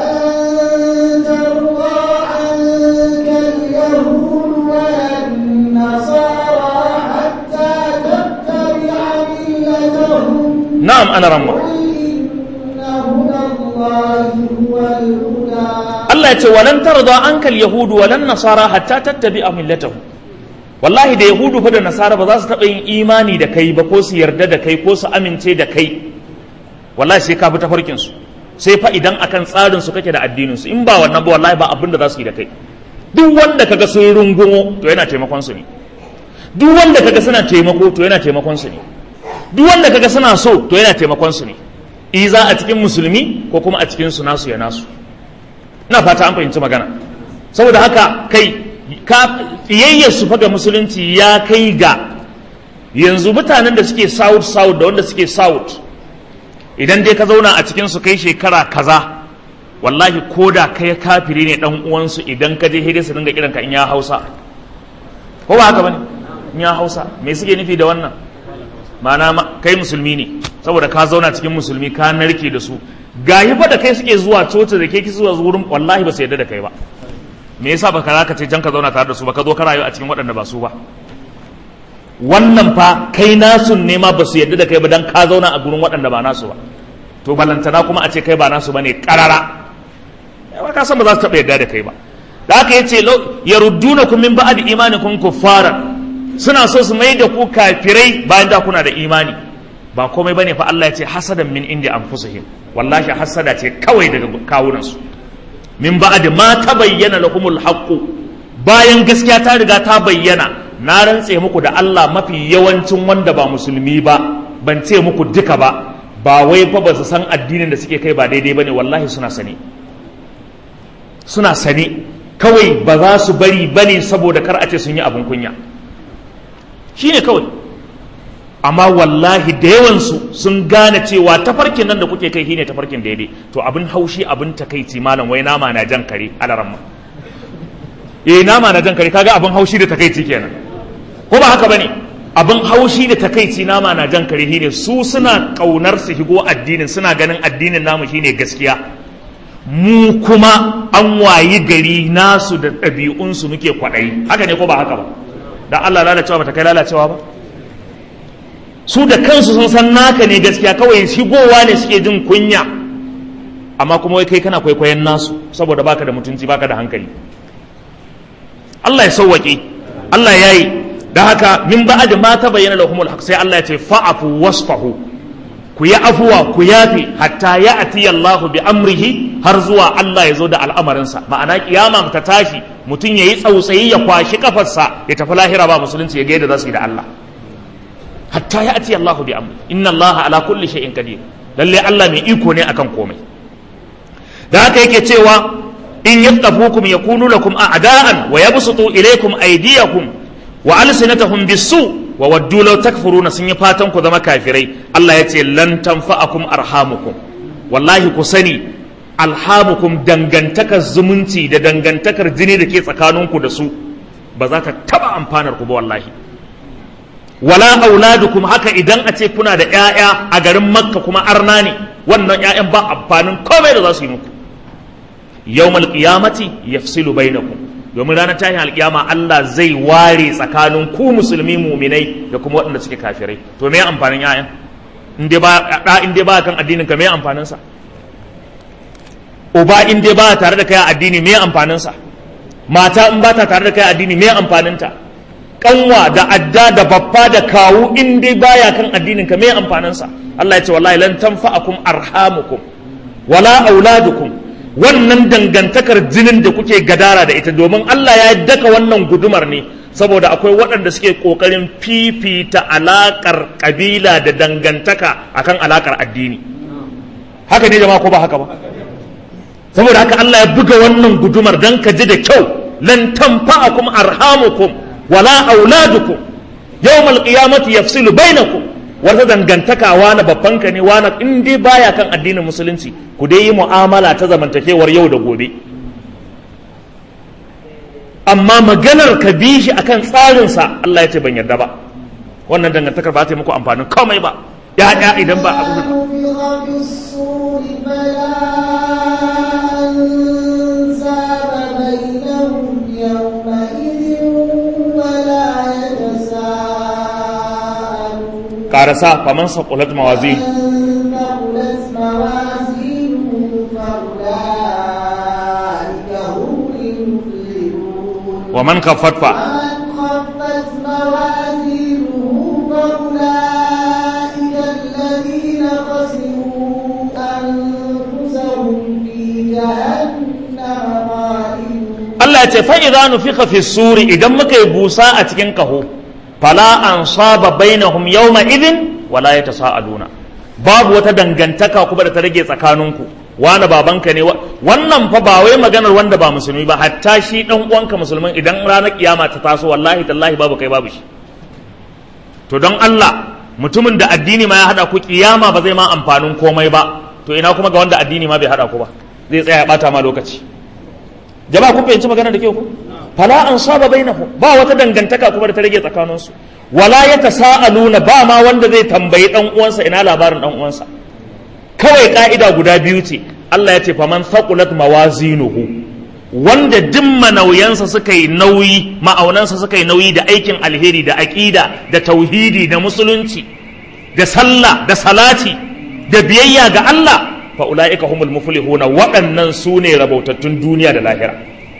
ولن ترضى عنك اليهود ولا النصارى حتى تتبع ملتهم na'am ana ramma قل إن هدى الله هو الهدى Allah ya ce walan tarda ankal yahudu walan nasara hatta tattabi'a millatahu wallahi da yahudu fa da nasara ba za su taɓa yin imani da kai ba ko su yarda da kai ko su amince da kai wallahi sai ka bi tafarkin su sai fa idan akan tsarin su kake da addinin su in ba wannan ba wallahi ba abin da za su yi da kai duk wanda kaga sun rungumo to yana taimakon su ne duk wanda kaga suna taimako to yana taimakon su ne duk wanda kaga suna so to yana taimakon su ne iza a cikin musulmi ko kuma a cikin su nasu ya nasu ina fata an fahimci magana saboda haka kai ka fiyayyar su faga musulunci ya kai ga yanzu mutanen da suke south south da wanda suke south idan dai ka zauna a cikin su kai shekara kaza wallahi ko da kai kafiri ne dan uwansu idan ka je hidai su dinga kiran ka in ya hausa ko ba haka bane in ya hausa me suke nufi da wannan ma'ana ma- kai musulmi ne saboda ka zauna cikin musulmi ka narke da su gayi fa da kai suke zuwa coci da ke ki zuwa wurin wallahi ba su yarda da kai ba me yasa baka za ka ce can ka zauna tare da su ba ka zo ka rayu a cikin waɗanda ba su ba wannan fa kai nasu ne ma ba su yarda da kai ba dan ka zauna a gurin waɗanda ba nasu ba to balantana kuma a ce kai ba nasu bane karara yawa ka san ba za su taɓa yarda da kai ba da haka yace law yaruddunakum min ba'di imanikum kuffara suna so su mai da ku kafirai bayan da kuna da imani ba komai bane fa Allah ya ce hasadan min indi anfusihim wallahi hasada ce kawai daga kawunansu min ba'di ma tabayyana lahumul haqqu bayan gaskiya ta riga ta bayyana na rantse muku da Allah mafi yawancin wanda ba musulmi ba ban ce muku duka ba ba wai fa ba su san addinin da suke kai ba daidai bane wallahi suna sani suna sani kawai ba za su bari bane saboda kar a ce sun yi abin kunya shine kawai amma wallahi da yawansu sun gane cewa tafarkin nan da kuke kai shine tafarkin daidai to abin haushi abin takaici malam wai nama na jan kare alaramma eh nama na jan kare kaga abin haushi da takaici kenan ko ba haka bane abin haushi da takaici nama na jan kare shine su suna kaunar su shigo addinin suna ganin addinin namu shine gaskiya mu kuma an wayi gari nasu da ɗabi'unsu muke kwaɗayi haka ne ko ba haka ba da Allah lalacewa ba ta kai lalacewa ba su da kansu sun san naka ne gaskiya kawai shigowa ne suke jin kunya amma kuma wai kai kana kwaikwayon nasu saboda baka da mutunci baka da hankali Allah ya sauwaƙe Allah ya yi da haka min ba'ad ma ta bayyana lahumul haq sai Allah ya ce fa'afu wasfahu ku yi afuwa ku yafi hatta ya ati Allah bi amrihi har zuwa Allah ya zo da al'amarinsa ma'ana kiyama ta tashi mutum ya yi tsautsayi ya kwashi kafarsa ya tafi lahira ba musulunci ya ga yadda za su yi da Allah hatta ya ati Allahu bi amri inna Allah ala kulli shay'in qadir lalle Allah mai iko ne akan komai da haka yake cewa in yattafukum yakunu lakum a'da'an wa yabsutu ilaykum aydiyakum wa alsinatahum bisu wa waddu law takfuruna sun yi fatan ku zama kafirai Allah ya ce lan tanfa'akum arhamukum wallahi ku sani alhamukum dangantakar zumunci da dangantakar jini da ke tsakaninku da su ba za ta taba amfanar ku ba wallahi wala auladukum haka idan a ce kuna da ƴaƴa a garin makka kuma arna ne wannan ƴaƴan ba amfanin komai da za su yi muku yawmal qiyamati yafsilu bainakum domin ranar tashin alkiyama Allah zai ware tsakanin ku musulmi muminai da kuma waɗanda suke kafirai to me amfanin ƴaƴan in dai ba da in dai ba kan addinin ka me amfanin sa uba in dai ba tare da kai addini me amfanin sa mata in ba ta tare da kai addini me amfanin ta kanwa da adda da babba da kawu in dai baya kan addinin ka me amfanin sa Allah ya ce wallahi lan tanfa'akum arhamukum wala auladukum wannan dangantakar jinin da kuke gadara da ita domin Allah ya daka wannan gudumar ne saboda akwai waɗanda suke ƙoƙarin fifita alaƙar ƙabila da dangantaka akan alaƙar addini haka ne jama'a ko ba haka ba saboda haka Allah ya buga wannan gudumar don ka ji da kyau lan tanfa'akum arhamukum wala auladukum yawmal qiyamati yafsilu bainakum wata dangantaka wani babban ka ne wani in dai baya kan addinin musulunci ku dai yi mu'amala ta zamantakewar yau da gobe amma maganar ka bi shi akan tsarinsa Allah ya ce ban yarda ba wannan dangantakar ba ta yi muku amfanin komai ba ya'ya idan ba abu نفخ في الصور فلا أنساب بينهم يومئذ ولا يتساءلون karasa faman saqulat mawazin من ثقلت موازينه فأولئك هم المفلحون wa man kaffat fa ومن خفت موازينه فأولئك الذين خسروا أنفسهم في جهنم خالدون Allah ya ce fa idza nufikha fi suri idan muka yi busa a cikin kaho fala ansaba bainahum yawma idhin wala yatasaaluna babu wata dangantaka kuma da ta rage tsakaninku wani babanka ne wa- wannan fa ba wai maganar wanda ba musulmi ba hatta shi dan uwanka musulmin idan ranar kiyama ta taso wallahi tallahi babu kai babu shi to don Allah mutumin da addini ma ya hada ku kiyama ba zai ma amfanin komai ba to ina kuma ga wanda addini ma bai hada ku ba zai tsaya ya bata ma lokaci jama'a kun fahimci magana da kyau ku fala an saba bainahum ba wata dangantaka kuma da ta rage tsakaninsu wala ya tasaaluna ba ma wanda zai tambayi dan uwansa ina labarin dan uwansa kawai ka'ida guda biyu ce Allah ya ce faman thaqulat mawazinuhu wanda dimma nauyansa suka yi nauyi ma'aunansa suka yi nauyi da aikin alheri da aqida da tauhidi da musulunci da sallah da salati da biyayya ga Allah fa ulaika humul muflihuna waɗannan su ne rabautattun duniya da lahira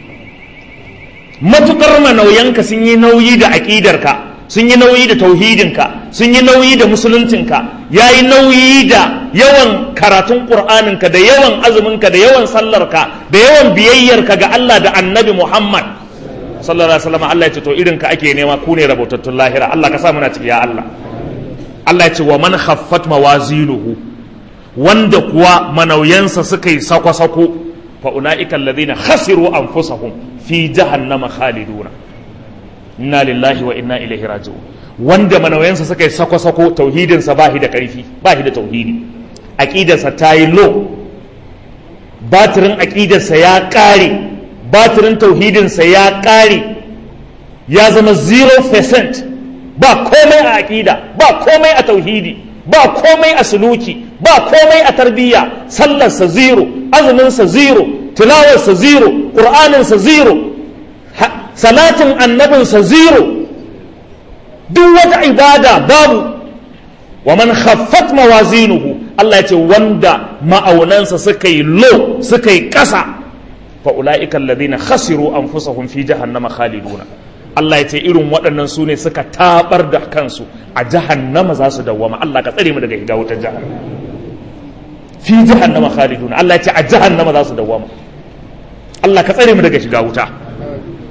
matukar manauyanka sun yi nauyi da aƙidarka sun yi nauyi da tauhidinka sun yi nauyi da musuluncinka ya yi nauyi da yawan karatun ƙur'aninka da yawan azuminka da yawan sallarka da yawan biyayyarka ga Allah da annabi Muhammad sallallahu alaihi wasallam Allah ya ce to irin ka ake nema ku ne rabautattun lahira Allah ka sa muna ciki ya Allah Allah ya ce wa man khaffat mawazinuhu wanda kuwa manauyansa suka yi sako-sako fa ulaika alladhina khasiru anfusahum fi jahannama khaliduna inna lillahi wa inna ilaihi raji'un wanda manauyansa suka yi sako-sako tauhidinsa ba shi da ƙarfi ba shi da tauhidi aƙidarsa ta yi low batirin aƙidarsa ya ƙare batirin tauhidinsa ya ƙare ya zama 0% ba komai a aƙida ba komai a tauhidi ba komai a suluki ba komai a tarbiyya sallarsa zero azuminsa zero tilawarsa zero ƙur'aninsa zero ha- salatin annabinsa zero duk wata ibada babu wa man khaffat mawazinuhu Allah ya ce wanda ma'aunansa suka yi low suka yi ƙasa fa ulaika alladhina khasiru anfusahum fi jahannama khaliduna Allah ya ce irin waɗannan su ne suka tabar da kansu a jahannama za su dawwama Allah ka tsare mu daga shiga wutar jahannama fi jahannama khaliduna Allah ya ce a jahannama za su dawwama Allah ka tsare mu daga shiga wuta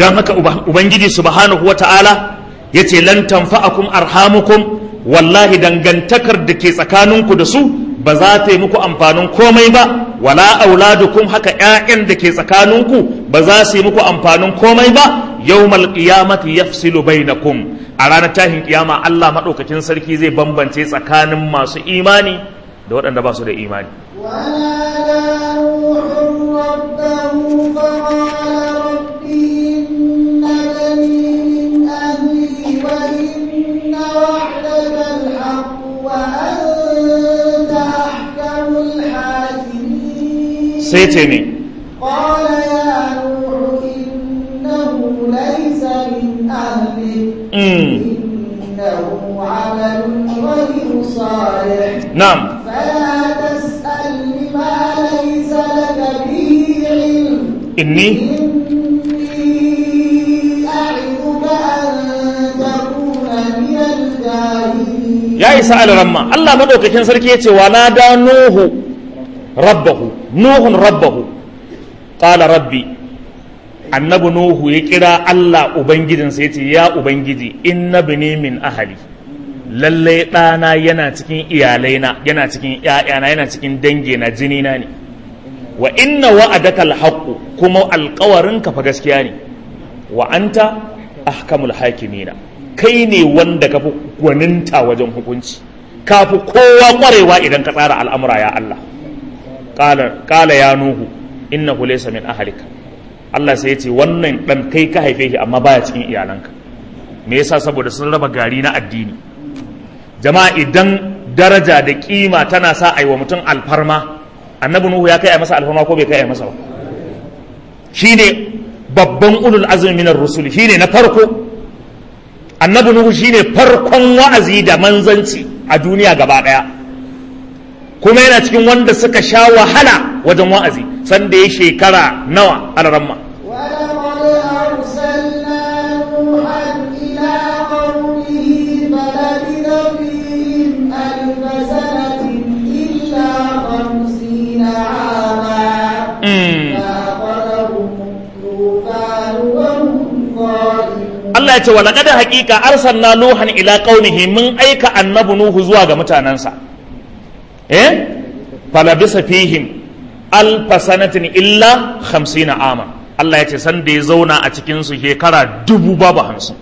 don haka ubangiji subhanahu wa ta'ala ya ce lan tanfa'akum arhamukum wallahi dangantakar da ke tsakaninku da su ba za ta yi muku amfanin komai ba wala auladukum haka ƴaƴan da ke tsakaninku ba za su yi muku amfanin komai ba yawmal qiyamati yafsilu bainakum a ranar tahin kiyama Allah madaukakin sarki zai bambance tsakanin masu imani da waɗanda ba su da imani ونادى نوح ربه فقال رب إن بني من أهلي وإن وعدك الحق وأنت أحكم الحاكمين sai ce ne قال يا نوح إنه ليس من أهلك mm, إنه عمل غير صالح na'am فلا تسأل ما ليس لك به علم inni إني أعظك أن تكون من الجاهلين ya isa alramma Allah madaukakin sarki ya ce wa na da nuhu rabbahu nuhun rabbahu qala rabbi annabi nuhu ya kira Allah ubangijinsa ya ce ya ubangiji inna bini min ahali lallai ɗana yana cikin iyalaina yana cikin ‘ya'yana yana cikin dangina jinina ne wa inna wa'adaka alhaqqu kuma alƙawarinka fa gaskiya ne wa anta ahkamul hakimina kai ne wanda ka fi gwaninta wajen hukunci ka fi kowa ƙwarewa idan ka tsara al'amura ya Allah ƙala ya nuhu innahu laysa min ahalika Allah sai ya ce wannan ɗan kai ka haife shi amma baya cikin iyalanka me yasa saboda sun raba gari na addini jama'a idan daraja da kima tana sa a yi wa mutum alfarma annabi nuhu ya kai a masa alfarma ko bai kai a masa ba shine babban ulul azumi minar rusul shine na farko annabi nuhu shine farkon wa'azi da manzanci a duniya gaba daya kuma yana cikin wanda suka sha wahala wajen wa'azi sanda ya shekara nawa alaramma ولقد أرسلنا نوحا إلى قومه فلبث فيهم ألف سنة إلا خمسين عاما Mm. فأخذهم الطوفان وهم ظالمون Allah ya ce wa laqad haqiqa arsalna nuhan ila qaumihi mun aika annabi nuhu zuwa ga mutanansa eh falabisa fihim alfa sanatin illa 50 ama Allah ya ce san da ya zauna a cikin su shekara dubu babu hamsin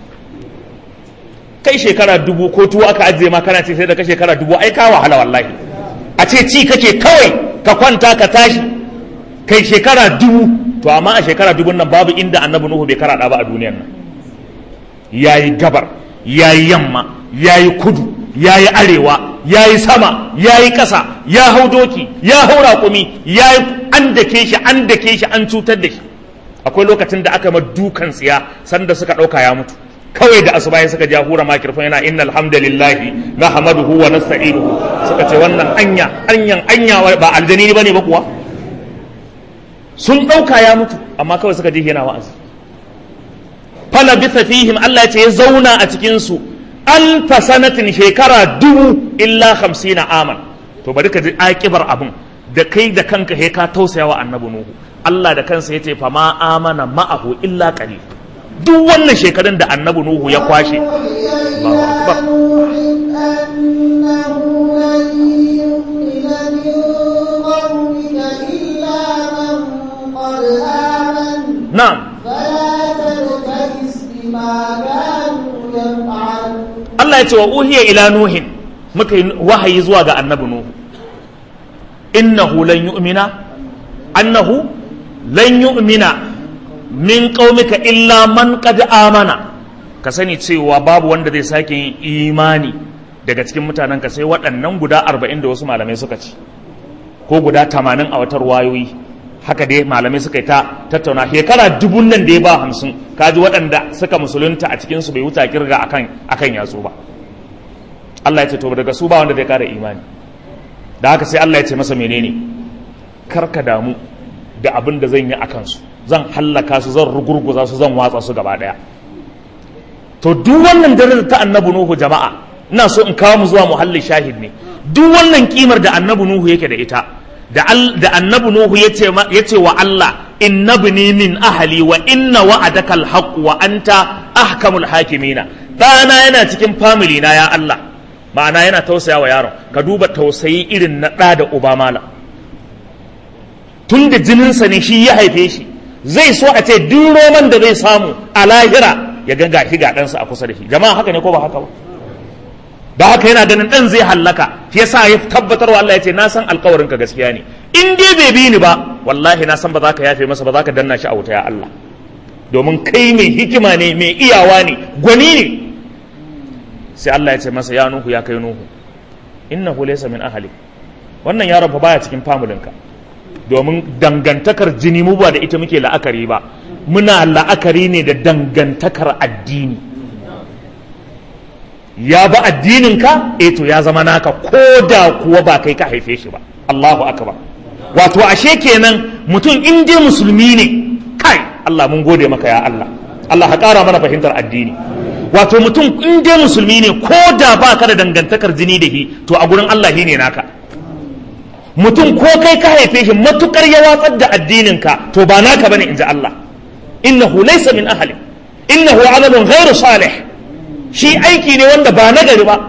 kai shekara dubu ko tuwo aka ajiye ma kana ce sai da ka shekara dubu ai ka wahala wallahi a ce ci kake kawai ka kwanta ka tashi kai shekara dubu to amma a shekara dubun nan babu inda annabi nuhu bai karaɗa ba a duniyar nan ya yi gabar ya yi yamma ya yi kudu ya yi arewa ya yi sama ya yi ƙasa ya hau doki ya hau raƙumi ya yi an dake shi an dake shi an cutar da shi akwai lokacin da aka ma dukan tsiya sanda suka ɗauka ya mutu kawai da asuba suka ja hura makirfan yana innal hamdalillahi na hamaduhu wa nasta'inuhu suka ce wannan anya anyan anya ba aljani bane ba kuwa sun ɗauka ya mutu amma kawai suka ji yana wa'azi fala bisa fihim Allah ce ya zauna a cikinsu alfa sanatin shekara dubu illa hamsina aman to bari ka ji akibar abin da kai da kanka he ka tausaya wa annabi nuhu Allah da kansa yace fa ma amana ma'ahu illa qalil duk wannan shekarun da annabi nuhu ya kwashe وحي الله أكبر. إلى نوح أنه لن يؤمن من قومك إلا من قد آمن na'am فلا تبتئس بما كانوا يفعلون Allah ya ce wa uhiya ila nuhin muka yi wahayi zuwa ga annabi nuhu innahu lan yu'mina annahu lan yu'mina min qaumika illa man qad amana ka sani cewa babu wanda zai sake yin imani daga cikin mutanen ka sai waɗannan guda 40 da wasu malamai suka ci ko guda 80 a watar wayoyi haka dai malamai suka yi ta tattauna shekara dubun nan da ya ba hamsin kaji waɗanda suka musulunta a cikinsu bai wuta kirga akan akan yatsu ba Allah ya ce to daga su ba wanda zai kara imani da haka sai Allah ya ce masa menene karka damu da abin da zan yi a kansu zan hallaka su zan rugurguza su zan watsa su gaba daya to duk wannan darajar ta annabi nuhu jama'a ina so in kawo mu zuwa muhallin shahid ne duk wannan kimar da annabi nuhu yake da ita da al- da annabi nuhu yace ma- yace wa Allah inna bini min ahli wa inna wa'adaka alhaq wa anta ahkamul hakimina ɗana yana cikin family na ya Allah ma'ana yana tausaya wa yaron ka duba tausayi irin na ɗa da uba malam tun da jininsa ne shi ya haife shi zai so a ce duk roman da zai samu a lahira ya ga gashi ga ɗansa a kusa da shi jama'a haka ne ko ba haka ba da haka yana ganin ɗan zai hallaka shi yasa ya tabbatar wa Allah ya ce na san alkawarin ka gaskiya ne in dai bai bi ni ba wallahi na san ba za ka yafe masa ba za ka danna shi a wuta ya Allah domin kai mai hikima ne mai iyawa ne gwani ne sai Allah ya ce masa ya nuhu ya kai nuhu innahu laysa min ahli wannan yaron fa baya cikin famulinka domin dangantakar jini mu ba da ita muke la'akari ba muna la'akari ne da dangantakar addini ya ba addininka eh to ya zama naka ko da kuwa ba kai ka haife shi ba Allahu akbar wato ashe kenan mutum in dai musulmi ne kai Allah mun gode maka ya Allah Allah ka ƙara mana fahimtar addini wato mutum in dai musulmi ne ko da ba ka da dangantakar jini da shi to a gurin Allah shi ne naka mutum ko kai ka haife shi matukar ya watsar da addininka to ba naka bane in ji Allah innahu laysa min ahli innahu amalun ghairu salih shi aiki ne wanda ba nagari ba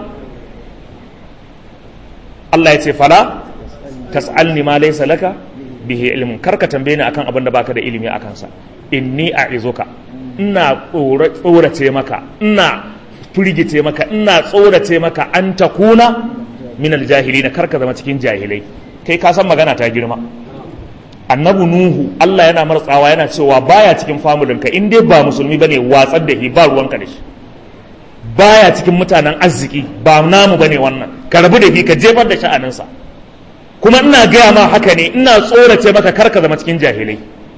Allah ya ce fala tas'alni ma laysa laka bihi ilmun karka tambaye ni akan abin da baka da ilimi akan sa inni a'izuka ina tsorace maka ina firgice maka ina tsorace maka an takuna min aljahilina karka zama cikin jahilai kai ka san magana ta girma annabi nuhu Allah yana martsawa yana cewa baya cikin famulinka in dai ba musulmi bane watsar da shi ba ruwanka da shi baya cikin mutanen arziki ba namu bane wannan ka rabu da shi ka jefar da sha'aninsa kuma ina gaya ma haka ne ina tsorace maka karka zama cikin jahilai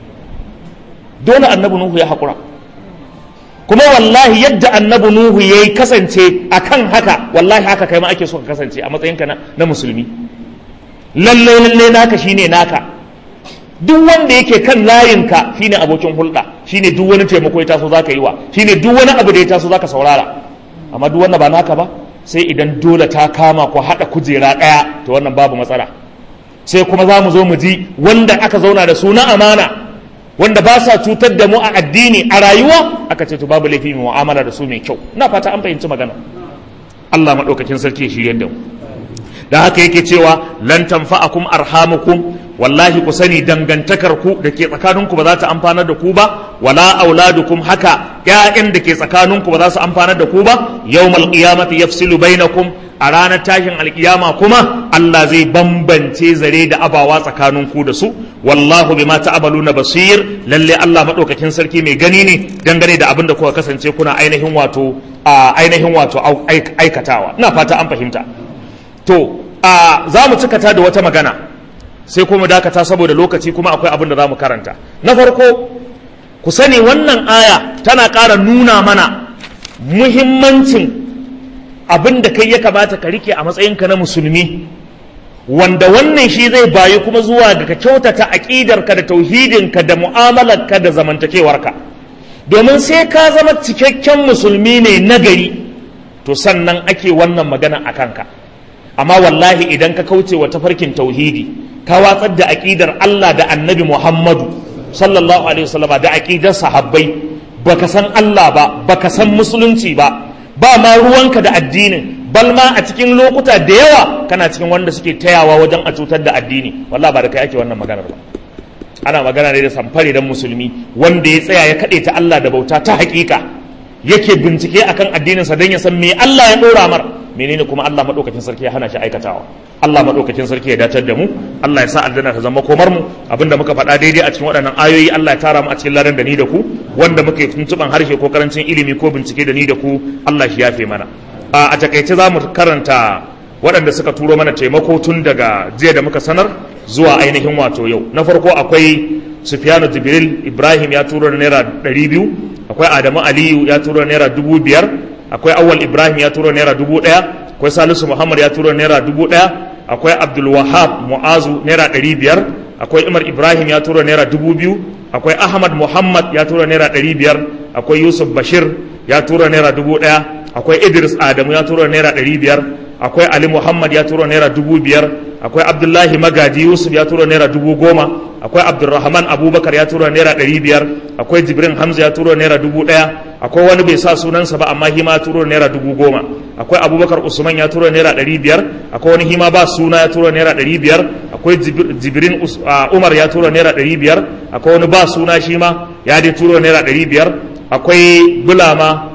dole annabi nuhu ya haƙura kuma wallahi yadda annabi nuhu ya yi kasance a kan haka wallahi haka kai ma ake so ka kasance a matsayinka na musulmi lallai lallai naka shine naka duk wanda yake kan layinka shine abokin hulɗa shine duk wani taimako ya taso zaka yi wa shine duk wani abu da ya taso zaka saurara amma duk wanda ba naka ba sai idan dole ta kama ko haɗa kujera ɗaya to wannan babu matsala sai kuma za mu zo mu ji wanda aka zauna da su na amana wanda ba sa cutar da mu a addini a rayuwa aka ce to babu laifi mu mu'amala da su mai kyau ina fata an fahimci magana Allah madaukakin sarki shi yadda mu da haka yake cewa lan tanfa'akum arhamukum wallahi ku sani dangantakar ku da ke tsakaninku ba za ta amfanar da ku ba wala auladukum haka ƴaƴan da ke tsakaninku ba za su amfanar da ku ba yawmal qiyamati yafsilu bainakum a ranar tashin alkiyama kuma Allah zai bambance zare da abawa tsakanin ku da su wallahu bima ta'maluna basir lalle Allah madaukakin sarki mai gani ne dangane da abin da kuka kasance kuna ainihin wato ainihin wato aikatawa ina fata an fahimta to za mu cikata da wata magana sai kuma dakata saboda lokaci kuma akwai abin da za mu karanta na farko ku sani wannan aya tana ƙara nuna mana muhimmancin abin da kai ya kamata ka rike a matsayinka na musulmi wanda wannan shi zai bayi kuma zuwa ga ka kyautata aƙidarka da tauhidinka da mu'amalarka da zamantakewarka domin sai ka zama cikakken musulmi ne nagari to sannan ake wannan magana a kanka amma wallahi idan ka kauce wa tafarkin tauhidi ka watsar da aƙidar Allah da annabi Muhammadu sallallahu alaihi wasallam da aƙidar sahabbai baka san Allah ba baka san musulunci ba ba ma ruwanka da addinin bal ma a cikin lokuta da yawa kana cikin wanda suke tayawa wajen a cutar da addini wallahi ba da kai ake wannan maganar ba ana magana ne da samfare dan musulmi wanda ya tsaya ya kaɗe ta Allah da bauta ta haƙiƙa yake bincike akan addininsa don ya san me Allah ya ɗora mar menene kuma Allah madaukakin sarki ya hana shi aikatawa Allah madaukakin sarki ya datar da mu Allah ya sa aljanna ta zama komar mu abinda muka faɗa daidai a cikin waɗannan ayoyi Allah ya tara mu a cikin ladan da ni da ku wanda muke tuntuban harshe ko karancin ilimi ko bincike da ni da ku Allah shi yafe mana a takaice za mu karanta waɗanda suka turo mana taimako tun daga jiya da muka sanar zuwa ainihin wato yau na farko akwai Sufyanu Jibril Ibrahim ya turo da naira ɗari biyu akwai Adamu Aliyu ya turo da naira dubu biyar akwai awwal ibrahim ya turo naira dubu ɗaya akwai salisu muhammad ya turo naira dubu ɗaya akwai abdul wahab mu'azu naira ɗari biyar akwai umar ibrahim ya turo naira dubu biyu akwai ahmad muhammad ya turo naira ɗari biyar akwai yusuf bashir ya turo naira dubu ɗaya akwai idris adamu ya turo naira ɗari biyar akwai ali muhammad ya turo naira dubu biyar akwai abdullahi magaji yusuf ya tura naira dubu goma akwai abdulrahman abubakar ya tura naira ɗari biyar akwai jibrin hamza ya tura naira dubu ɗaya akwai wani bai sa sunansa ba amma hima ya tura naira dubu goma akwai abubakar usman ya tura naira ɗari biyar akwai wani hima ba suna ya tura naira ɗari biyar akwai jibrin umar ya tura naira ɗari biyar akwai wani ba suna shi ma ya dai tura naira ɗari biyar akwai bulama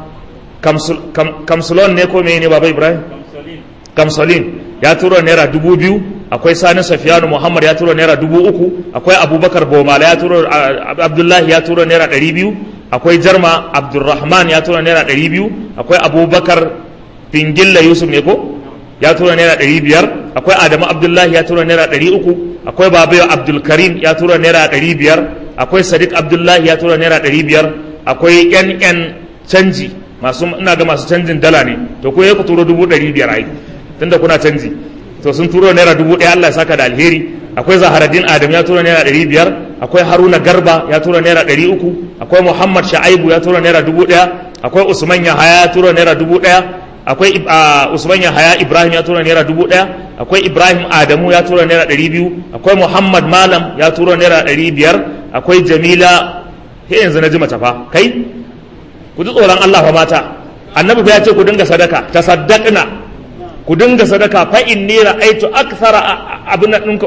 kamsulon ne ko ne baba ibrahim kamsolin ya tura naira dubu biyu akwai sani safiyanu muhammad ya tura naira dubu uku akwai abubakar bomala ya tura abdullahi ya tura naira ɗari biyu akwai jarma abdulrahman ya tura naira ɗari biyu akwai abubakar pingilla yusuf ne ko ya tura naira ɗari biyar akwai adamu abdullahi ya tura naira ɗari uku akwai babayo abdulkarim ya tura naira ɗari biyar akwai sadiq abdullahi ya tura naira ɗari biyar akwai yan yan canji masu ina ga masu canjin dala ne to ko ya ku turo dubu ɗari biyar ai tunda kuna canji to sun turo naira dubu ɗaya Allah ya saka da alheri akwai zaharaddin adam ya tura naira ɗari biyar akwai haruna garba ya tura naira ɗari uku akwai muhammad sha'aibu ya tura naira dubu ɗaya akwai usman yahaya ya tura naira dubu ɗaya akwai usman yahaya ibrahim ya tura naira dubu ɗaya akwai ibrahim adamu ya tura naira ɗari biyu akwai muhammad malam ya tura naira ɗari biyar akwai jamila he yanzu na ji mace fa kai ku ji tsoron allah fa mata annabi fa ya ce ku dinga sadaka tasaddaqna ku dinga sadaka fa inni ra'aytu akthara abin ɗinka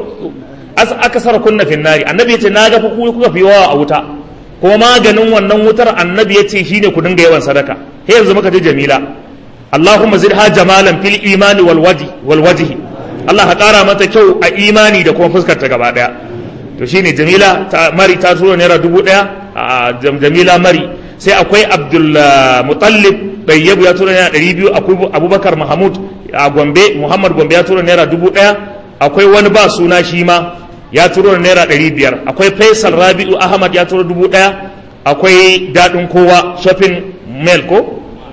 akthara kunna fin nari annabi yace na ga fa ku kuka fi yawa a wuta kuma maganin wannan wutar annabi yace shine ku dinga yawan sadaka he yanzu muka ji jamila Allahumma zidha jamalan fil imani wal wajhi wal wajhi Allah ka kara mata kyau a imani da kuma fuskar ta gaba daya to shine jamila ta mari ta turo naira dubu daya a jamila mari sai akwai abdul mutallib ɗayyabu ya tura naira ɗari biyu akwai abubakar mahamud a gombe muhammad gombe ya tura naira dubu ɗaya akwai wani ba suna shi ma ya tura naira ɗari biyar akwai faisal rabi'u ahmad ya tura dubu ɗaya akwai daɗin kowa shopping mall ko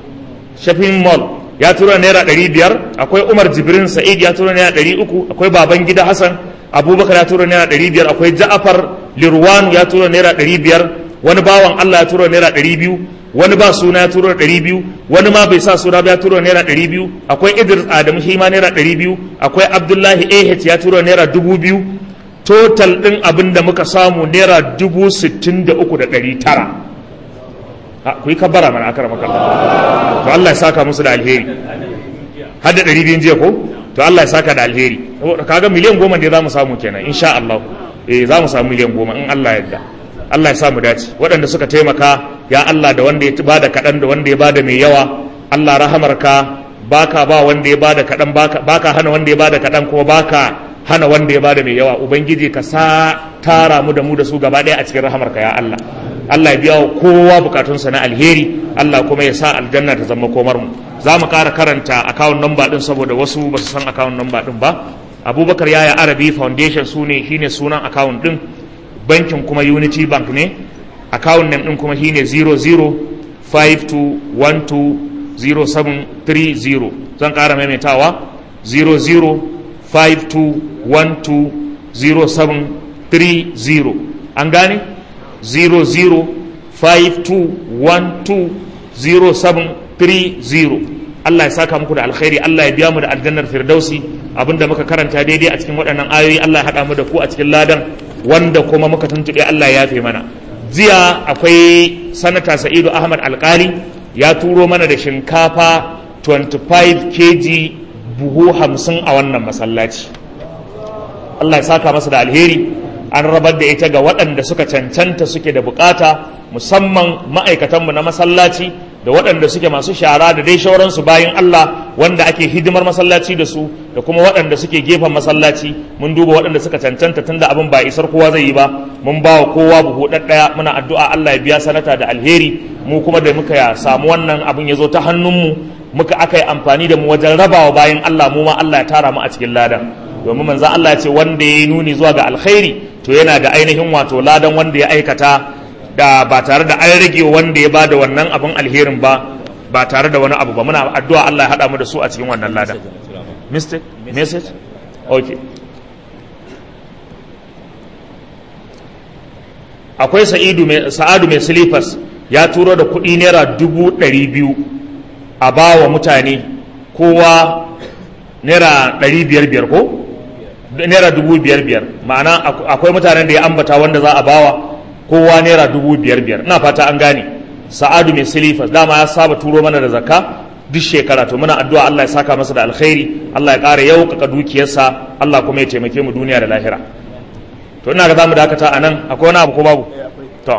shopping mall ya tura naira ɗari biyar akwai umar jibrin sa'id ya tura naira ɗari uku akwai baban gida hassan abubakar ya tura naira ɗari biyar akwai ja'afar lirwanu ya tura naira ɗari biyar wani bawan allah ya tura naira ɗari biyu wani ba suna ya turo ɗari biyu wani ma bai sa suna ba ya turo naira ɗari biyu akwai idris adamu shi ma naira ɗari biyu akwai abdullahi ah ya turo naira dubu biyu total ɗin abin da muka samu naira dubu sittin da uku da ɗari tara ku yi kabbara mana akara maka to Allah ya saka musu da alheri har da ɗari biyun jiya ko to Allah ya saka da alheri kaga miliyan goma ne za mu samu kenan insha Allah eh za mu samu miliyan goma in Allah ya yarda Allah ya sa mu dace waɗanda suka taimaka ya Allah da wanda ya bada kaɗan da wanda ya bada mai yawa Allah rahamarka baka ba wanda ya bada kaɗan baka hana wanda ya bada kaɗan kuma baka hana wanda ya bada mai yawa ubangiji ka sa tara mu da mu da su gaba ɗaya a cikin rahamarka ya Allah Allah ya biya wa kowa bukatunsa na alheri Allah kuma ya sa aljanna ta zama komar mu za mu ƙara karanta akawun namba ɗin saboda wasu ba su san akawun namba ɗin ba abubakar yaya arabi foundation su ne shine sunan akawun ɗin bankin kuma unity bank ne account name din kuma shine 0052120730 zan ƙara maimaitawa 0052120730 an gane 0052120730 Allah ya saka muku da alkhairi Allah ya biya mu da aljannar firdausi abinda muka karanta daidai a cikin waɗannan ayoyi Allah ya haɗa mu da ku a cikin ladan wanda kuma muka tuntuɓe Allah ya fi mana jiya akwai sanata sa'idu ahmad alkali ya turo mana da shinkafa 25 kg buhu hamsin a wannan masallaci Allah ya saka masa da alheri an rabar da ita ga waɗanda suka cancanta suke da bukata musamman ma'aikatanmu na masallaci da waɗanda suke masu shara da dai shauransu bayan Allah wanda ake hidimar masallaci da su da kuma waɗanda suke gefen masallaci mun duba waɗanda suka cancanta tunda abin ba isar kowa zai yi ba mun ba wa kowa buhu ɗaɗɗaya muna addu'a Allah ya biya sanata da alheri mu kuma da muka samu wannan abin ya zo ta hannunmu muka aka yi amfani da mu wajen rabawa bayan Allah mu ma Allah ya tara mu a cikin ladan domin manzo Allah ya ce wanda ya yi nuni zuwa ga alkhairi to yana da ainihin wato ladan wanda ya aikata da ba tare da an rage wanda ya bada wannan abin alherin ba ba tare da wani abu ba muna addu'a Allah ya hada mu da su a cikin wannan lada mistake message okay akwai sa'idu mai sa'adu mai silifas ya turo da kuɗi naira dubu ɗari biyu a ba wa mutane kowa naira ɗari biyar biyar ko naira dubu biyar biyar ma'ana akwai mutanen da ya ambata wanda za a bawa kowa naira dubu biyar biyar ina fata an gane sa'adu mai silifas dama ya saba turo mana da zakka duk shekara to muna addu'a Allah ya saka masa da alkhairi Allah ya ƙara yaukaka dukiyarsa Allah kuma ya taimake mu duniya da lahira to ina ga zamu dakata a nan akwai wani abu ko babu to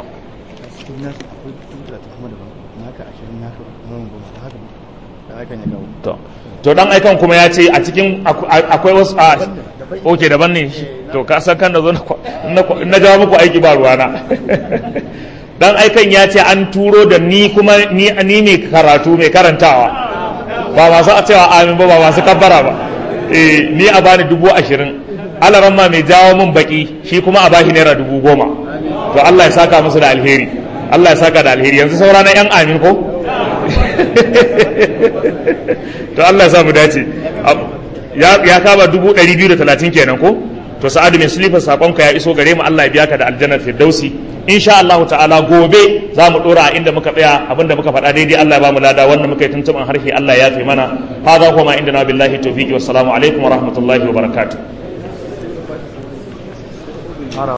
to to dan aikan kuma ya ce a cikin akwai wasu a oke daban ne to ka san kan da zo na jawo muku aiki ba ruwana dan aikan ya ce an turo da ni kuma ni ni mai karatu mai karantawa ba masu a cewa amin ba ba masu kabbara ba eh ni a bani dubu ashirin alaran ma mai jawo min baki shi kuma a bashi naira dubu goma to Allah ya saka musu da alheri Allah ya saka da alheri yanzu saura na yan amin ko to Allah ya sa mu dace ya kama dubu ɗari biyu da talatin kenan ko to sa'adu mai sulifar saƙonka ya iso gare mu Allah ya biya ka da aljannar firdausi insha Allah ta'ala gobe za mu ɗora a inda muka tsaya abinda muka faɗa daidai Allah ya ba mu lada wanda muka yi tuntuɓin harshe Allah ya fi mana hadha huwa ma inda na billahi tawfiqi wassalamu alaikum wa rahmatullahi wa barakatuh